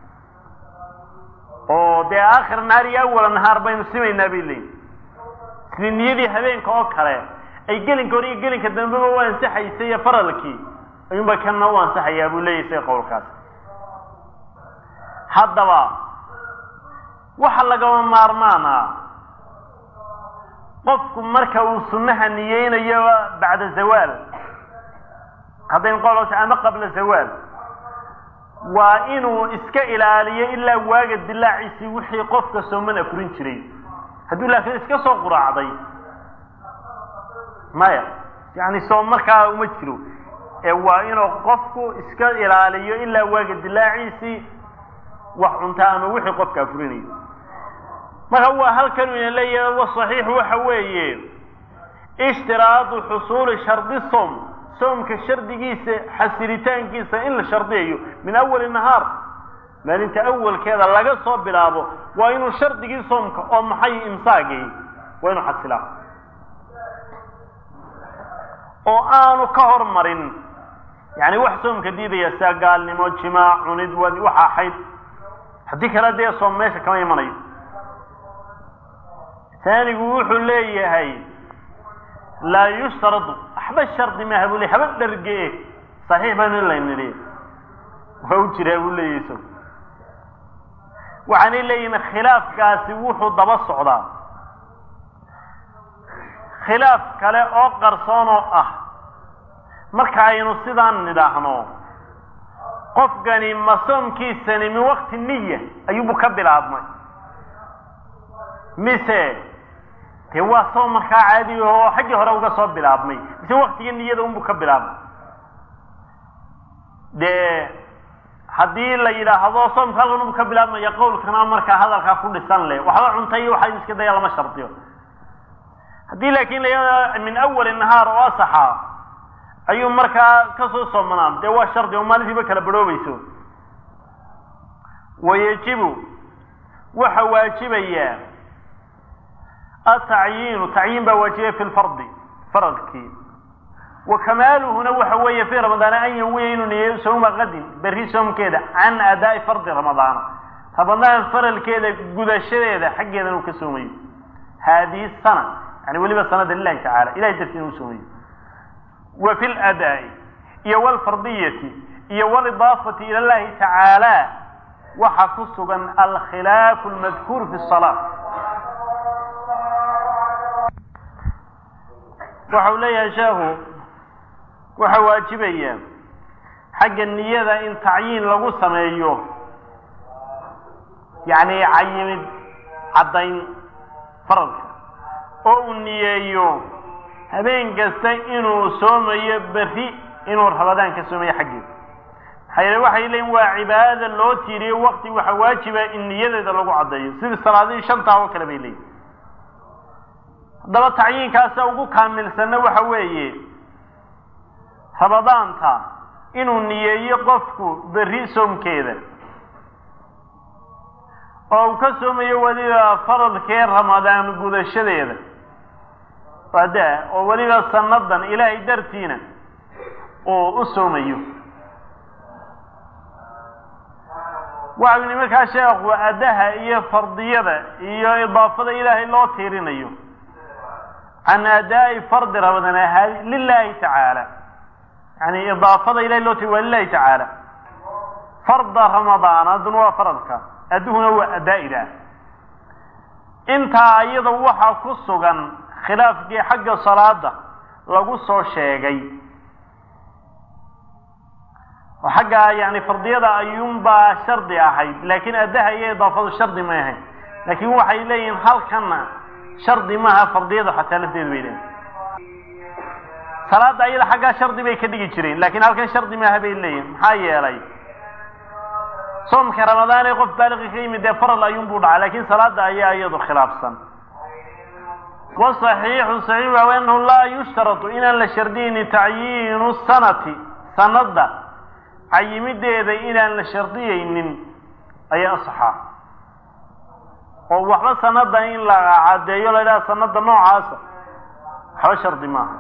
oo dee aakhir nahaar iyo awala nahaar baynu simaynaa bay leeyiin sidii niyadii habeenka oo kale ay gelinka hore iyo gelinka dambeba u ansaxaysay iyo faralkii ayuunba kanna u ansaxayaa buu leeyahy say qowlkaas haddaba waxa lagama maarmaana qofku marka uu sunnaha niyeynayo bacda zawaal haddayn qolos ama qabla zawaal waa inuu iska ilaaliyo ilaa waaga dilaaciisii wixii qofka sooman afurin jiray hadduu laakiin iska soo quraacday maya yani soom markaa uma jiro ee waa inuu qofku iska ilaaliyo ilaa waaga dilaaciisii wax cunta ama wixii qofka afurinayo marka waa halkan ina leeyahay wasaxiixu waxa weeye ishtiraadu xusuuli shardi soom soomka shardigiisa xasilitaankiisa in la shardiyayo min awali nahaar maalinta awalkeeda laga soo bilaabo waa inuu shardigii soomka oo maxay imsaagay waa inuu xasilaa oo aanu ka hormarin yani wax soomka diidaya sia gaalnimo jimaac cunid waxa ahayd haddii kale dee soom meesha kama imanayo taanigu wuxuu leeyahay laa yushtaradu waxba shardi maaha buu ley haba dharge saxiix baynu in laynidhi waa u jiraa buu leeyahy so waxaanay leeyihin khilaafkaasi wuxuu daba socdaa khilaaf kale oo qarsoon oo ah marka aynu sidaan nidhaahno qofkani ma soomkiisani min waqti niya ayuubu ka bilaabmay mise dee waa soom markaa caadi oo xaggii hore uga soo bilaabmay mise waktiga niyada unbu ka bilaabmay dee haddii la yidhaahdo soomka halkan unbu ka bilaabmaya qowlkana markaa hadalkaa ku dhisan leh waxba cuntay iyo waxaa iska daya lama shardiyo haddii laakiin la min awali nahaar oo asaxa ayuu markaa kasoo soomanaan dee waa shardi oo maalintiiba kala barhoobayso wayajibu waxa waajibaya atacyiinu tacyiin baa waajibaya fi lfardi faradkii wa kamaaluhuna waxa weeye fii ramadaana an yanwiya inuu niyeeyo sawma qadin berri soomkeeda can adaa'i fardi ramadaana ramadaan faralkeeda gudashadeeda xaggeeda inuu ka soomayo haadihi sana yani weliba sanada lilahi tacala ilahay dartii inuu soomayo wa fi ladaa'i iyo walfardiyati iyo walidaafati ila llahi tacaala waxaa ku sugan alkhilaafu almadkuur fi salaa waxa uu leeyahay sheekhu waxa waajibaya xagga niyada in tacyiin lagu sameeyo yacni cayimid caddayn faradka oo uu niyeeyo habeen kasta inuu soomayo berri inuu rabadaan ka soomayo xaggeeda maxaa yeele waxay leeyiin waa cibaadada loo tiiriyo waqti waxa waajiba in niyadeeda lagu caddeeyo sidii salaadihii shantaa oo kale bay leeyihin haddaba tacyiinkaasa ugu kaamilsanna waxa weeye rabadaanta inuu niyeeyo qofku berri soomkeeda oo uu ka soomayo weliba faradkee ramadaan gudashadeeda ada oo weliba sanadan ilaahay dartiina uu u soomayo waxau yidhi markaa sheekhu addaha iyo fardiyada iyo idaafada ilaahay loo tiirinayo can adaa'i fardi ramadaan ahaadi lilahi tacaala yani idaafada ilahay loo tiiri waa lilahi tacaala farda ramadaan aduna waa faradka adduhuna waa adaa-ida intaa iyada waxaa ku sugan khilaafkii xagga salaada lagu soo sheegay oo xagga yani fardiyada ayuunbaa shardi ahayd laakiin addaha iyo idaafadu shardi may ahayd laakiin waxay leeyihiin halkana shardi maaha fardiyadu xataa lafteedu bay leeyihin salaada ayada xaggaa shardi bay ka dhigi jireen laakiin halkan shardi maaha bay leeyihin maxaa yeelay soomka ramadaan ee qof baaliqi ka yimid dee faral ayuunbuu dhacay laakiin salaada ayaa iyadu khilaafsan wasaxiixu saxiix waa anahu laa yushtaratu inaan la shardiyeynin tacyiinu sanati sanada cayimideeda inaan la shardiyeynin ayaa asaxaa oo waxba sanada in la cadeeyo la idhaha sanada noocaasa waxba shardi maaha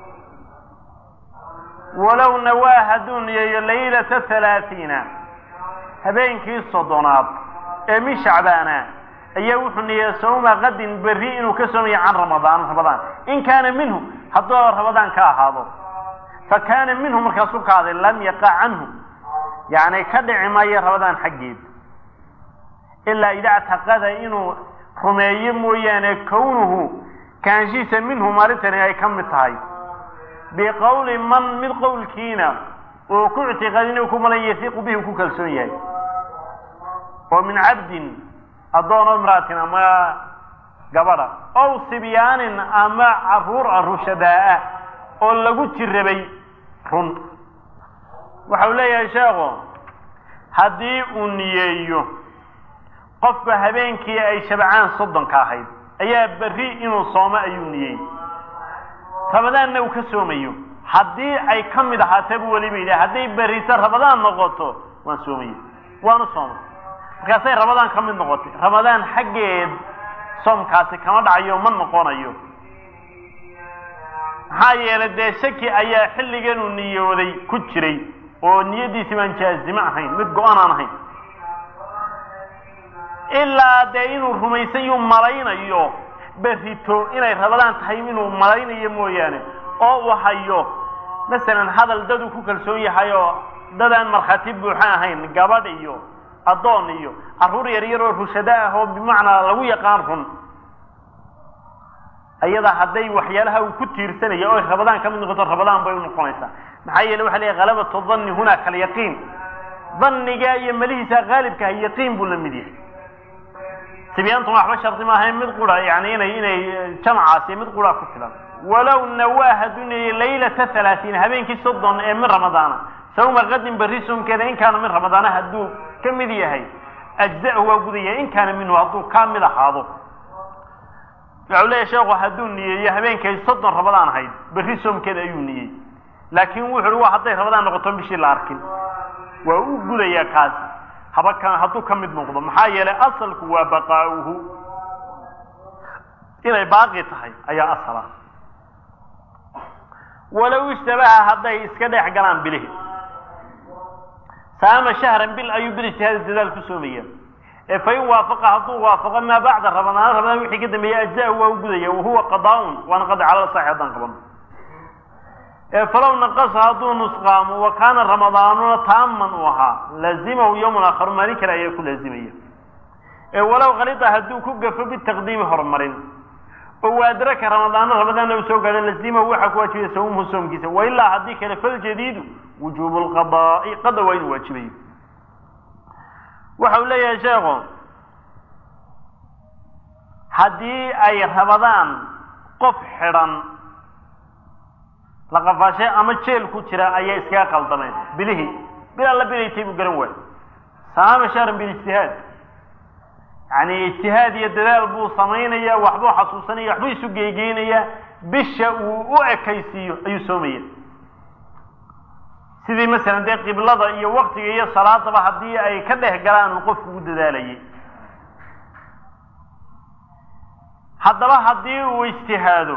walow nawaa hadduu niyeeyo laylata halaathiina habeenkii soddonaad ee min shacbaana ayaa wuxuu niyeeya sawma qadin berri inuu ka soomayo can ramadaan ramadaan in kaana minhu hadduu ramadaan ka ahaado fa kaana minhu markaasuu ka aday lam yaqa canhu yacni ka dhici maayo ramadaan xaggeed ilaa ida ctaqada inuu rumeeyo mooyaane kownuhu kaanshiisa minhu maalintani ay ka mid tahay biqowli man mid qowlkiina uu ku ictiqaadin uu ku malan yasiiqu bihi ku kalsoon yahay oo min cabdin addoon o imra'atin ama gabadha ow sibyaanin ama caruur a rushadaa-ah oo lagu jirabay run waxa uu leeyahay sheekhu haddii uu niyeeyo qofka habeenkii ay shabcaan soddonka ahayd ayaa berri inuu soomo ayuu niyey ramadaanna uu ka soomayo haddii ay ka mid ahaatee buu weliba yidhi hadday berrisa ramadaan noqoto waan soomaya waanu soomay markaasay ramadaan ka mid noqotay ramadaan xaggeed soomkaasi kama dhacayo ma noqonayo maxaa yeelay dee shaki ayaa xilliganuu niyooday ku jiray oo niyadiisi baan jaazime ahayn mid go-an aan ahayn ilaa dee inuu rumaysan yuu malaynayo berrito inay ramadaan tahay inuu malaynayo mooyaane oo uu hayo masalan hadal dad uu ku kalsoon yahay oo dad aan markhaati buuxa ahayn gabadh iyo addoon iyo carruur yar yar oo rushado ah oo bimacnaa lagu yaqaan run ayada hadday waxyaalaha uu ku tiirsanaya oo rabadaan ka mid noqoto rabadaan bay u noqonaysaa maxaa yeele waxa leeyahy halabatu dhanni huna kalyaqiin dhanniga iyo melihiisa qaalibka ah yaqiin buu la mid yahay sibyaantuna waxba shardi maaha mid qura yani inay inay jamacaasi mid qura ku filan walow nawaa hadduu neeyey laylata halaatiin habeenkii soddon ee min ramadaana sawma qadin berri soomkeeda in kaana min ramadaana hadduu ka mid yahay ajza'hu waa gudaya in kaana minhu hadduu ka mid ahaado wuxuu leeyahy sheekhu hadduu niyeeyo habeenkay soddon ramadaan ahayd berri soomkeeda ayuu niyey laakiin wuxu uhi waa hadday ramadaan noqoto bishii la arkin waa u gudayaa kaasi haba ka hadduu ka mid noqdo maxaa yeelay asalku waa baqaa'uhu inay baaqi tahay ayaa asala walow ishtabaha hadday iska dhex galaan bilihi saama shahran bil ayuu bil ijtihaadi dadaal ku soomaya ee fa in waafaqa hadduu waafaqo maa bacda ramadaan ramadaan wixii ka dambeeyey ajza-u waa u gudaya wahuwa qadaaun waana qada cala saxi haddaan qabano ee falow naqasa hadduu nusqaamo wa kaana ramadaanuna taaman uu ahaa laazimahu yowman aakharu maalin kale ayaa ku laazimaya ee walow khalida hadduu ku gafo bitaqdiimi horumarin oo waadraka ramadaano ramadaanna uu soo gaadho lazimahu waxaa ku waajibaya sawmuhu soomkiisa wailaa haddii kale faljadiidu wujuubu lqadaa'i qada waa inuu waajibayo waxa uu leeyahay sheekhu haddii ay rabadaan qof xidhan laqafaashe ama jeel ku jira ayay iskaga qaldameen bilihii bil alla bilaytay buu garan waay saama shahran bilijtihaad yani ijtihaad iyo dadaal buu samaynaya waxbuu xasuusanaya waxbuu isu geegeynaya bisha uu u ekaysiiyo ayuu soomaya sidii masalan dee qiblada iyo waktiga iyo salaadaba haddii ay ka dhex galaan uu qofku u dadaalayay haddaba haddii uu ijtihaado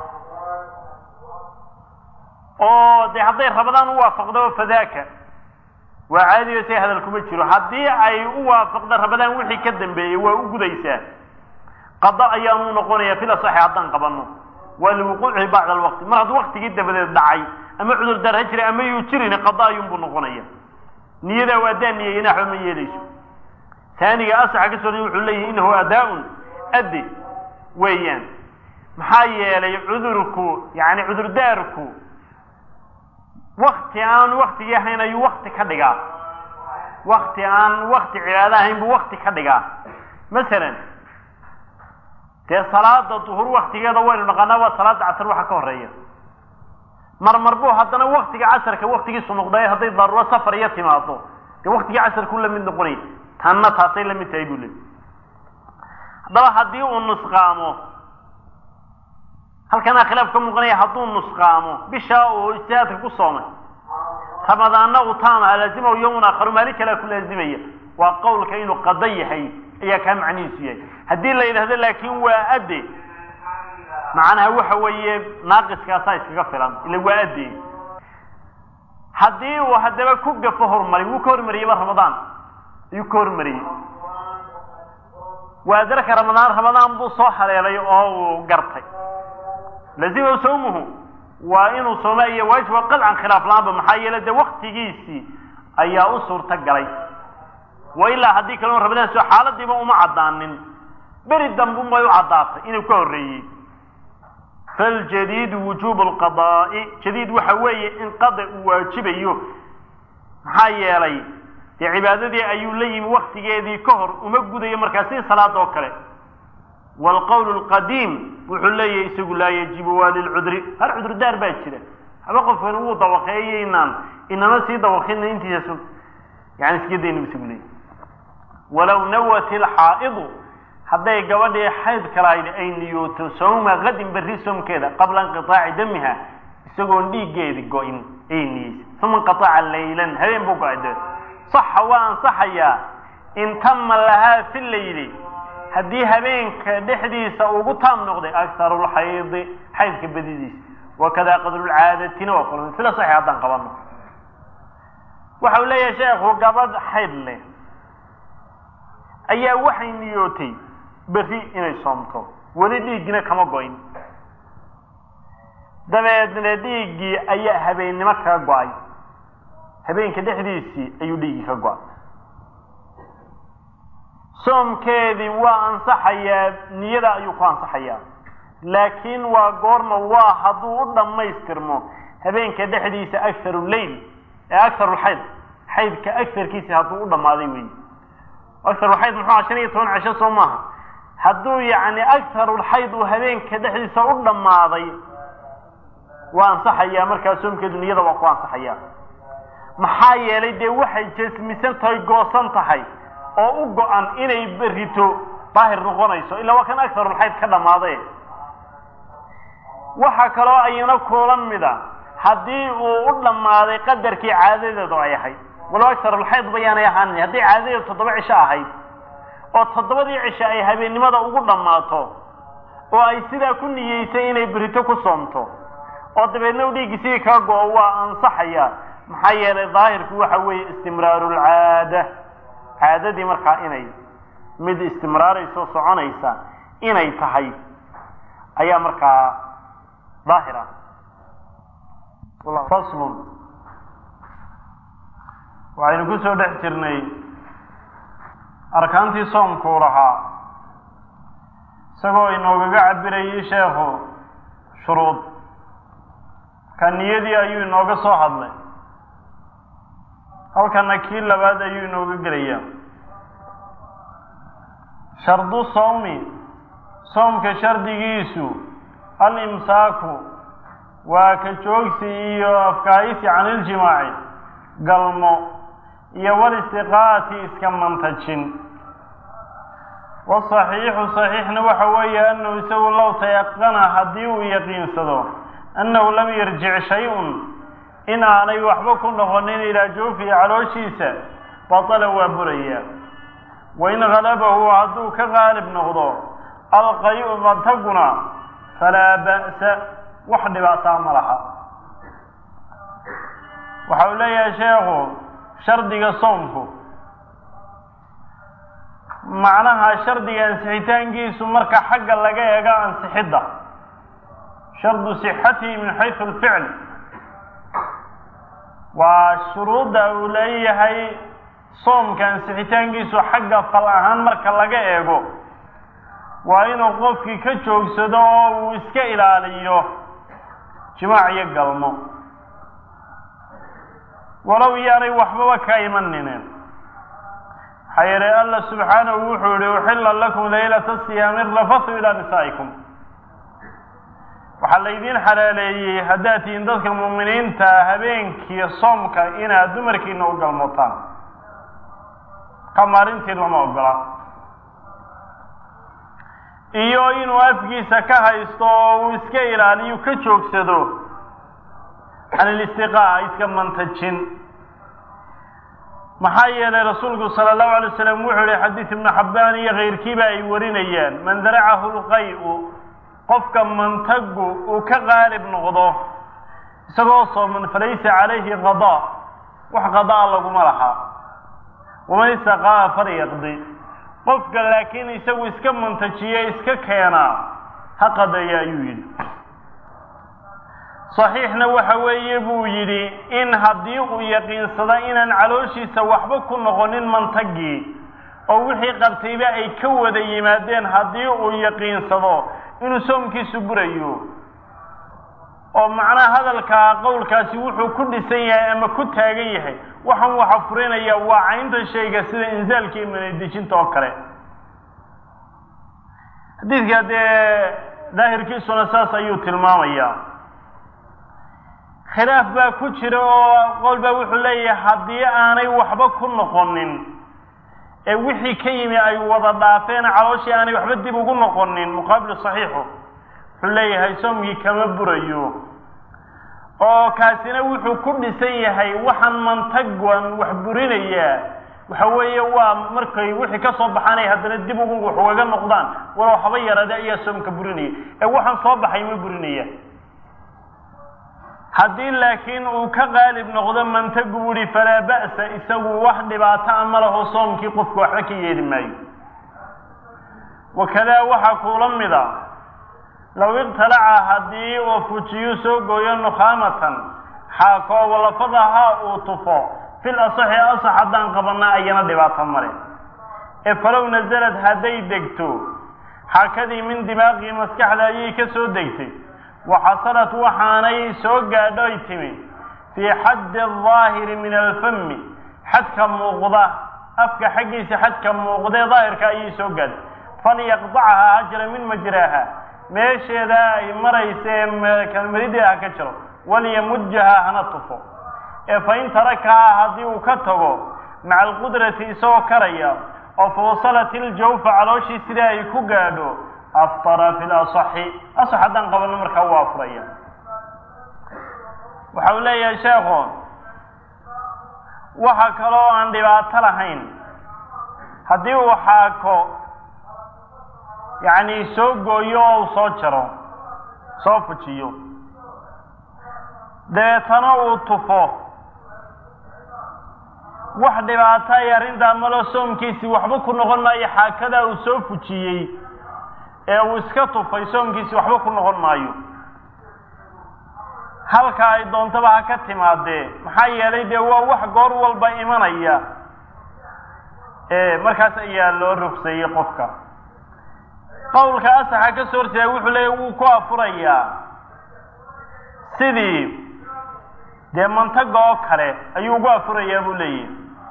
oo dee hadday rabadaan u waafaqdo fadaaka waa caadiyo say hadal kuma jiro haddii ay u waafaqdo rabadaan wixii ka dambeeyey waa u gudaysaa qada ayaanu noqonaya fil asaxi haddaan qabano waa liwuquucihi bacda alwaqti mar hadduu waktigii dabadeed dhacay ama cudur daar ha jira ama yuu jirin qada ayuunbuu noqonaya niyadaa waa adaa niyeyna waxba ma yeelayso taaniga asaxa ka soo wuxuu leeyahy inahu adaa-un adde weeyaan maxaa yeelay cudurku yani cudurdaarku wakti aan waktigii ahayn ayuu wakti ka dhigaa wakti aan wakti cibaado ahayn buu wakti ka dhigaa masalan dee salaada duhur waktigeeda waynu naqaanaa waa salaada casar waxa ka horeeya marmar buu haddana waktiga casarka waktigiisu noqday hadday daruuro safar iyo timaado dee waktigii casarkuu la mid noqonaya tanna taasay la mid tahay buu leey haddaba haddii uu nusqaamo halkanaa khilaaf ka muuqanaya hadduu nusqaamo bishaa uu ijtihaadka ku soomay ramadaanna uu taamaha laazimahu yowman aakharu maalin kalea ku laazimaya waa qowlka inuu qada yahay ayaa kaa macnihiisu yahay haddii la yidhahdo laakin waa adde macnaha waxa weeye naaqiskaasaa iskaga filan ila waa adde haddii uu haddaba ku gafo horumari wuu ka hormariyeyba ramadaan ayuu ka hormariyey waa darka ramadaan ramadaan buu soo haleelay oo uu gartay lazimahu sawmuhu waa inuu sooma iyo waajiba qadcan khilaaf la-aanba maxaa yeele dee waktigiisii ayaa u suurta galay wa ilaa haddii kaleo ramadaan soo xaaladiiba uma caddaanin beri dambun bay u caddaatay inuu ka horreeyey faljadiidu wujuubu lqadaa'i jadiid waxa weeye in qada uu waajibayo maxaa yeelay dee cibaadadii ayuu la yimi waktigeedii ka hor uma gudayo markaa si salaada oo kale waalqowl lqadiim wuxuu leeyahay isagu laa yajibu waa lilcudri har cudurdaar baa jira haba qofkan wuu dawaqeeyeynaan inama sii dawaqina intiisa sug yani iska daynu isagu leeyahy walow nawat ilxaa'idu hadday gabadhii xayd kalahayd ay niyooto sawma qadin berri soomkeeda qabla inqiaaci damiha isagoon dhiiggeedi go-in ayay niyeysay uma inqaaca laylan habeen buu go-ay dabeed saxa waa ansaxayaa in tama lahaa fi layli haddii habeenka dhexdiisa ugu taam noqday akharu lxaydi xaydka badidiisa wakada qadrulcaadatina waa kula sida saxi haddaan qabano waxa uu leeyahay sheekhu gabadh xayd leh ayaa waxay niyootay berri inay soomto weli dhiiggina kama go-in dabeedna dhiiggii ayaa habeennimo kaga go-ay habeenka dhexdiisii ayuu dhiiggii ka go-ay soomkeedii waa ansaxayaa niyada ayuu ku ansaxayaa laakiin waa goorma waa hadduu u dhammaystirmo habeenka dhexdiisa akharu leyl ee akarulxayd xaydka agarkiisa hadduu u dhammaaday wey akarulxayd muxuu aha shan iyo toban cisho soo maaha hadduu yacni akarulxayd uu habeenka dhexdiisa u dhammaaday waa ansaxayaa markaa soomkeedu niyada waa ku ansaxayaa maxaa yeelay dee waxay jasmisan tahay goosan tahay oo u go-an inay berito daahir noqonayso ilaa waa kan akarulxayd ka dhammaaday waxaa kaloo ayana kuula mida haddii uu u dhammaaday qadarkii caadadeedu ay ahayd walow akarulxayd bayaanay ahaanin haddii caadadeedu toddoba cisho ahayd oo toddobadii cisho ay habeennimada ugu dhammaato oo ay sidaa ku niyeysay inay berito ku soomto oo dabeedna u dhiiggi sidii kaa go-o waa ansaxaya maxaa yeelay daahirku waxa weeye istimraarulcaada caadadii markaa inay mid istimraarayso soconaysa inay tahay ayaa markaa daahir ah faslun waxaynu ku soo dhex jirnay arkaantii soomkuu lahaa isagoo inoogaga cabirayay sheekhu shuruud ka niyadii ayuu inooga soo hadlay halkana kii labaad ayuu inooga gelayaa shardu sawmi soomka shardigiisu alimsaaku waa ka joogsi iyo afkaayisi can iljimaaci galmo iyo walistiqaati iska mantajin wasaxiixu saxiixna waxa weeye annahu isagu low tayaqana haddii uu yaqiinsado annahu lam yarjic shay-un in aanay waxba ku noqonin ilaa joofihi calooshiisa batala waa buraya wain halabahu hadduu ka qaalib noqdo alqayu mataguna falaa ba'sa wax dhibaataa ma laha waxa uu leeyahay sheekhu shardiga soomku macnaha shardiga ansixitaankiisu marka xagga laga eego ansixidda shardu sixatihi min xaysu alficl waa shuruudda uu leeyahay soomka ansixitaankiisu xagga fal ahaan marka laga eego waa inuu qofkii ka joogsado oo uu iska ilaaliyo jimaac iyo galmo walow yaanay waxbaba ka imaninin maxaa yeelay alla subxaanahu wuxuu yihi uxilla lakum laylata siyaami rafathu ilaa nisaa'ikum waxaa laydiin xalaaleeyey haddaad tihiin dadka muuminiinta habeenkii soomka inaad dumarkiina u galmotaan ka maalintii lama ogola iyo inuu afkiisa ka haysto oo uu iska ilaaliyo ka joogsado can ilistiqaa iska mantajin maxaa yeelay rasuulku sala allahu alay wasalam wuxuu yihi xadiis ibnu xabbaan iyo kayrkiiba ay warinayaan man daracahu lqay-u qofka mantagu uu ka qaalib noqdo isagoo sooman falaysa calayhi qadaa wax qadaa laguma laha waman istaqaa falyaqdi qofka laakiin isagu iska mantajiye iska keenaa ha qadeeya ayuu yidhi saxiixna waxa weeye buu yidhi in haddii uu yaqiinsado inaan calooshiisa waxba ku noqonin mantagii oo wixii qabtayba ay ka wada yimaadeen haddii uu yaqiinsado inuu soomkiisu burayo oo macnaha hadalkaa qowlkaasi wuxuu ku dhisan yahay ama ku taagan yahay waxaan waxa furinaya waa caynta shayga sida inzaalka iyo manadejinta oo kale xadiidka dee daahirkiisuna saas ayuu tilmaamayaa khilaaf baa ku jira oo qowl baa wuxuu leeyahay haddii aanay waxba ku noqonin ee wixii ka yimi ay wada dhaafeen calooshii aanay waxba dib ugu noqonin muqaabilu saxiixu wuxuu leeyahay soomkii kama burayo oo kaasina wuxuu ku dhisan yahay waxaan mantagan wax burinayaa waxa weeye waa markay wixii ka soo baxaanay haddana dib ugu wax ugaga noqdaan walow haba yaraade ayaa soomka burinaya ee waxaan soo baxay ma burinaya haddii laakiin uu ka qaalib noqdo mantagu wuhi falaa ba'sa isagu wax dhibaato a ma laho soomkii qofku waxba ka yeeli maayo wakadaa waxaa kuula mida low iqtalaca haddii uu fujiyu soo gooyo nukhaamatan xaakoo walafadaha uu tufo fil asaxi asax haddaan qabanaa ayana dhibaato male ee falow nasalad hadday degto xaakadii min dimaaqii maskaxda ayay ka soo degtay waxasalat waxaanay soo gaadhoy timi fii xaddi aldaahiri min alfami xadka muuqda afka xaggiisa xadka muuqdee daahirka ayay soo gaadhay falyaqdacha ha jira min majraaha meesheeda ay maraysa ee kalmarideeda ha ka jiro walyamujaha hana tufo ee fain tarakahaa haddii uu ka tago maca alqudrati isagoo karaya oo fawsalat iljawfa calooshii sidaa ay ku gaadho aftara fi lasaxi asax haddaan qabanno markaa waa afuraya waxa uu leeyahay sheekhu waxa kaloo aan dhibaato lahayn haddii uu xaako yacni soo gooyo oo uu soo jaro soo fujiyo dabeetana uu tufo wax dhibaato ay arrintaa malo soomkiisii waxba ku noqon maayo xaakadaa uu soo fujiyey ee uu iska tufay soomkiisii waxba ku noqon maayo halka ay doontaba ha ka timaadee maxaa yeelay dee waa wax goor walba imanaya markaas ayaa loo rogseeyey qofka qowlka asaxa ka soo horjeeda wuxuu leeyahy wuu ku afurayaa sidii dee mantaga oo kale ayuu ugu afurayaa buu leeyahy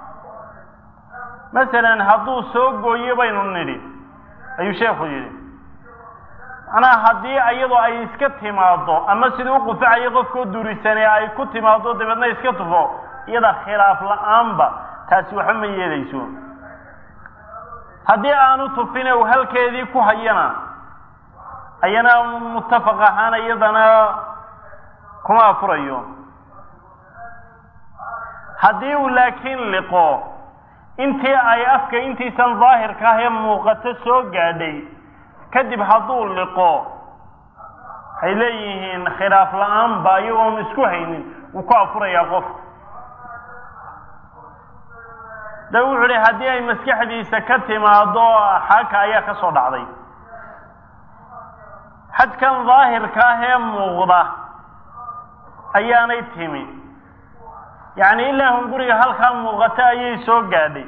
masalan hadduu soo gooyo baynu nidhi ayuu sheekhu yidhi macnaha haddii iyadoo ay iska timaado ama sidii u qufacayo qofkoo duurisanee ay ku timaado dabeedna iska tufo iyada khilaaf la-aanba taasi waxba ma yeelayso haddii aanu tufine uu halkeedii ku hayana ayana muttafaq ahaan iyadana kuma afurayo haddii uu laakiin liqo intii ay afka intiisan daahirka ah ee muuqato soo gaadhay kadib hadduu liqo waxay leeyihiin khilaaf la-aanba iyagoon isku haynin wuu ku afurayaa qofka da wuxuu hi haddii ay maskaxdiisa ka timaado xaaka ayaa ka soo dhacday xadkan daahirka ah ee muuqda ayaanay timi yacni ilaa hun guriga halkaa muuqata ayay soo gaadhay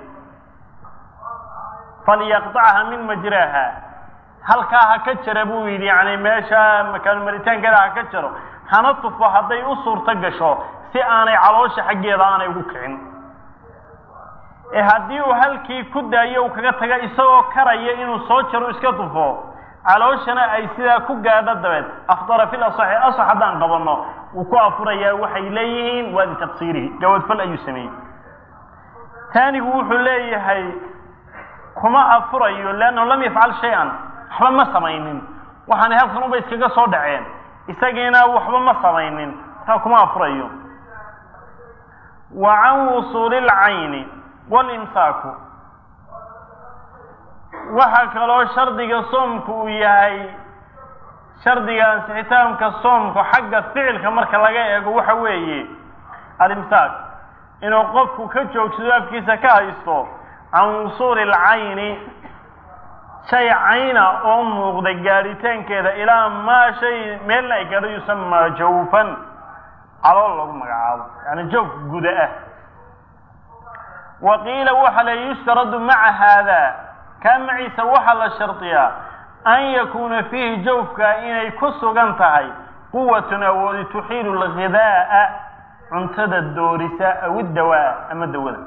falyaqطacha min majraaha halkaa ha ka jara buu yidhi yani meesha makaan maritaankeeda ha ka jaro hana tufo hadday u suurto gasho si aanay caloosha xaggeeda aanay ugu kicin ee haddii uu halkii ku daayo uu kaga taga isagoo karaya inuu soo jaro iska tufo calooshana ay sidaa ku gaadho dabeed afdara fil asaxi asax haddaan qabanno wuu ku afurayaa waxay leeyihiin waa litaqsiirihi gawadfal ayuu sameeyey taanigu wuxuu leeyahay kuma afurayo leannahu lam yafcal shay-an waxba ma samaynin waxaanay halkan unba iskaga soo dhaceen isagiina waxba ma samaynin markaa kuma afurayo wa can wusuuli lcayni walimsaaku waxaa kaloo shardiga soomku uu yahay shardiga ansixitaanka soomku xagga ficilka marka laga eego waxa weeye alimsaak inuu qofku ka joogsado afkiisa ka haysto can wusuuli alcayni shay cayna oo muuqda gaadhitaankeeda ilaa maa shay meelna ay gaadho yusamaa jawfan calool lagu magacaabo yani jawf guda ah wa qiila waxa la yushtaradu maca haada kaa maciisa waxaa la shardiyaa an yakuuna fiihi jawfka inay ku sugan tahay quwatun awoodi tuxiilu lghidaa'a cuntada doorisa aw iddawaa ama dawada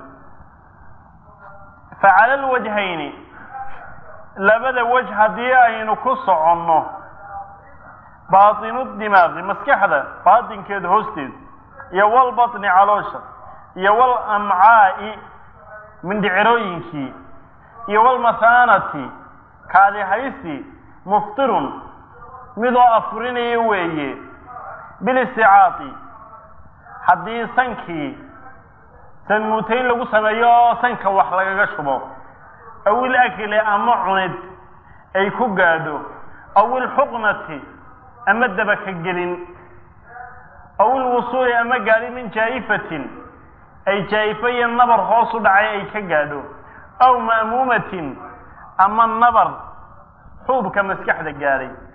facala lwajhayni labada waj haddii aynu ku soconno baatinu dimaaqi maskaxda baatinkeeda hoosteeda iyo walbatni caloosha iyo walamcaa'i mindhicirooyinkii iyo walmathaanati kaadi haysi muftirun midoo afurinaya weeye bilisticaati haddii sankii sanmuutayn lagu sameeyo oo sanka wax lagaga shubo aw ilakli ama cunid ay ku gaadho aw ilxuqnati ama dabaka gelin aw ilwusuuli ama gaadhi min jaa'ifatin ay jaa'ifa iyo nabar hoos u dhacay ay ka gaadho aw ma'muumatin ama nabar xuubka maskaxda gaadhay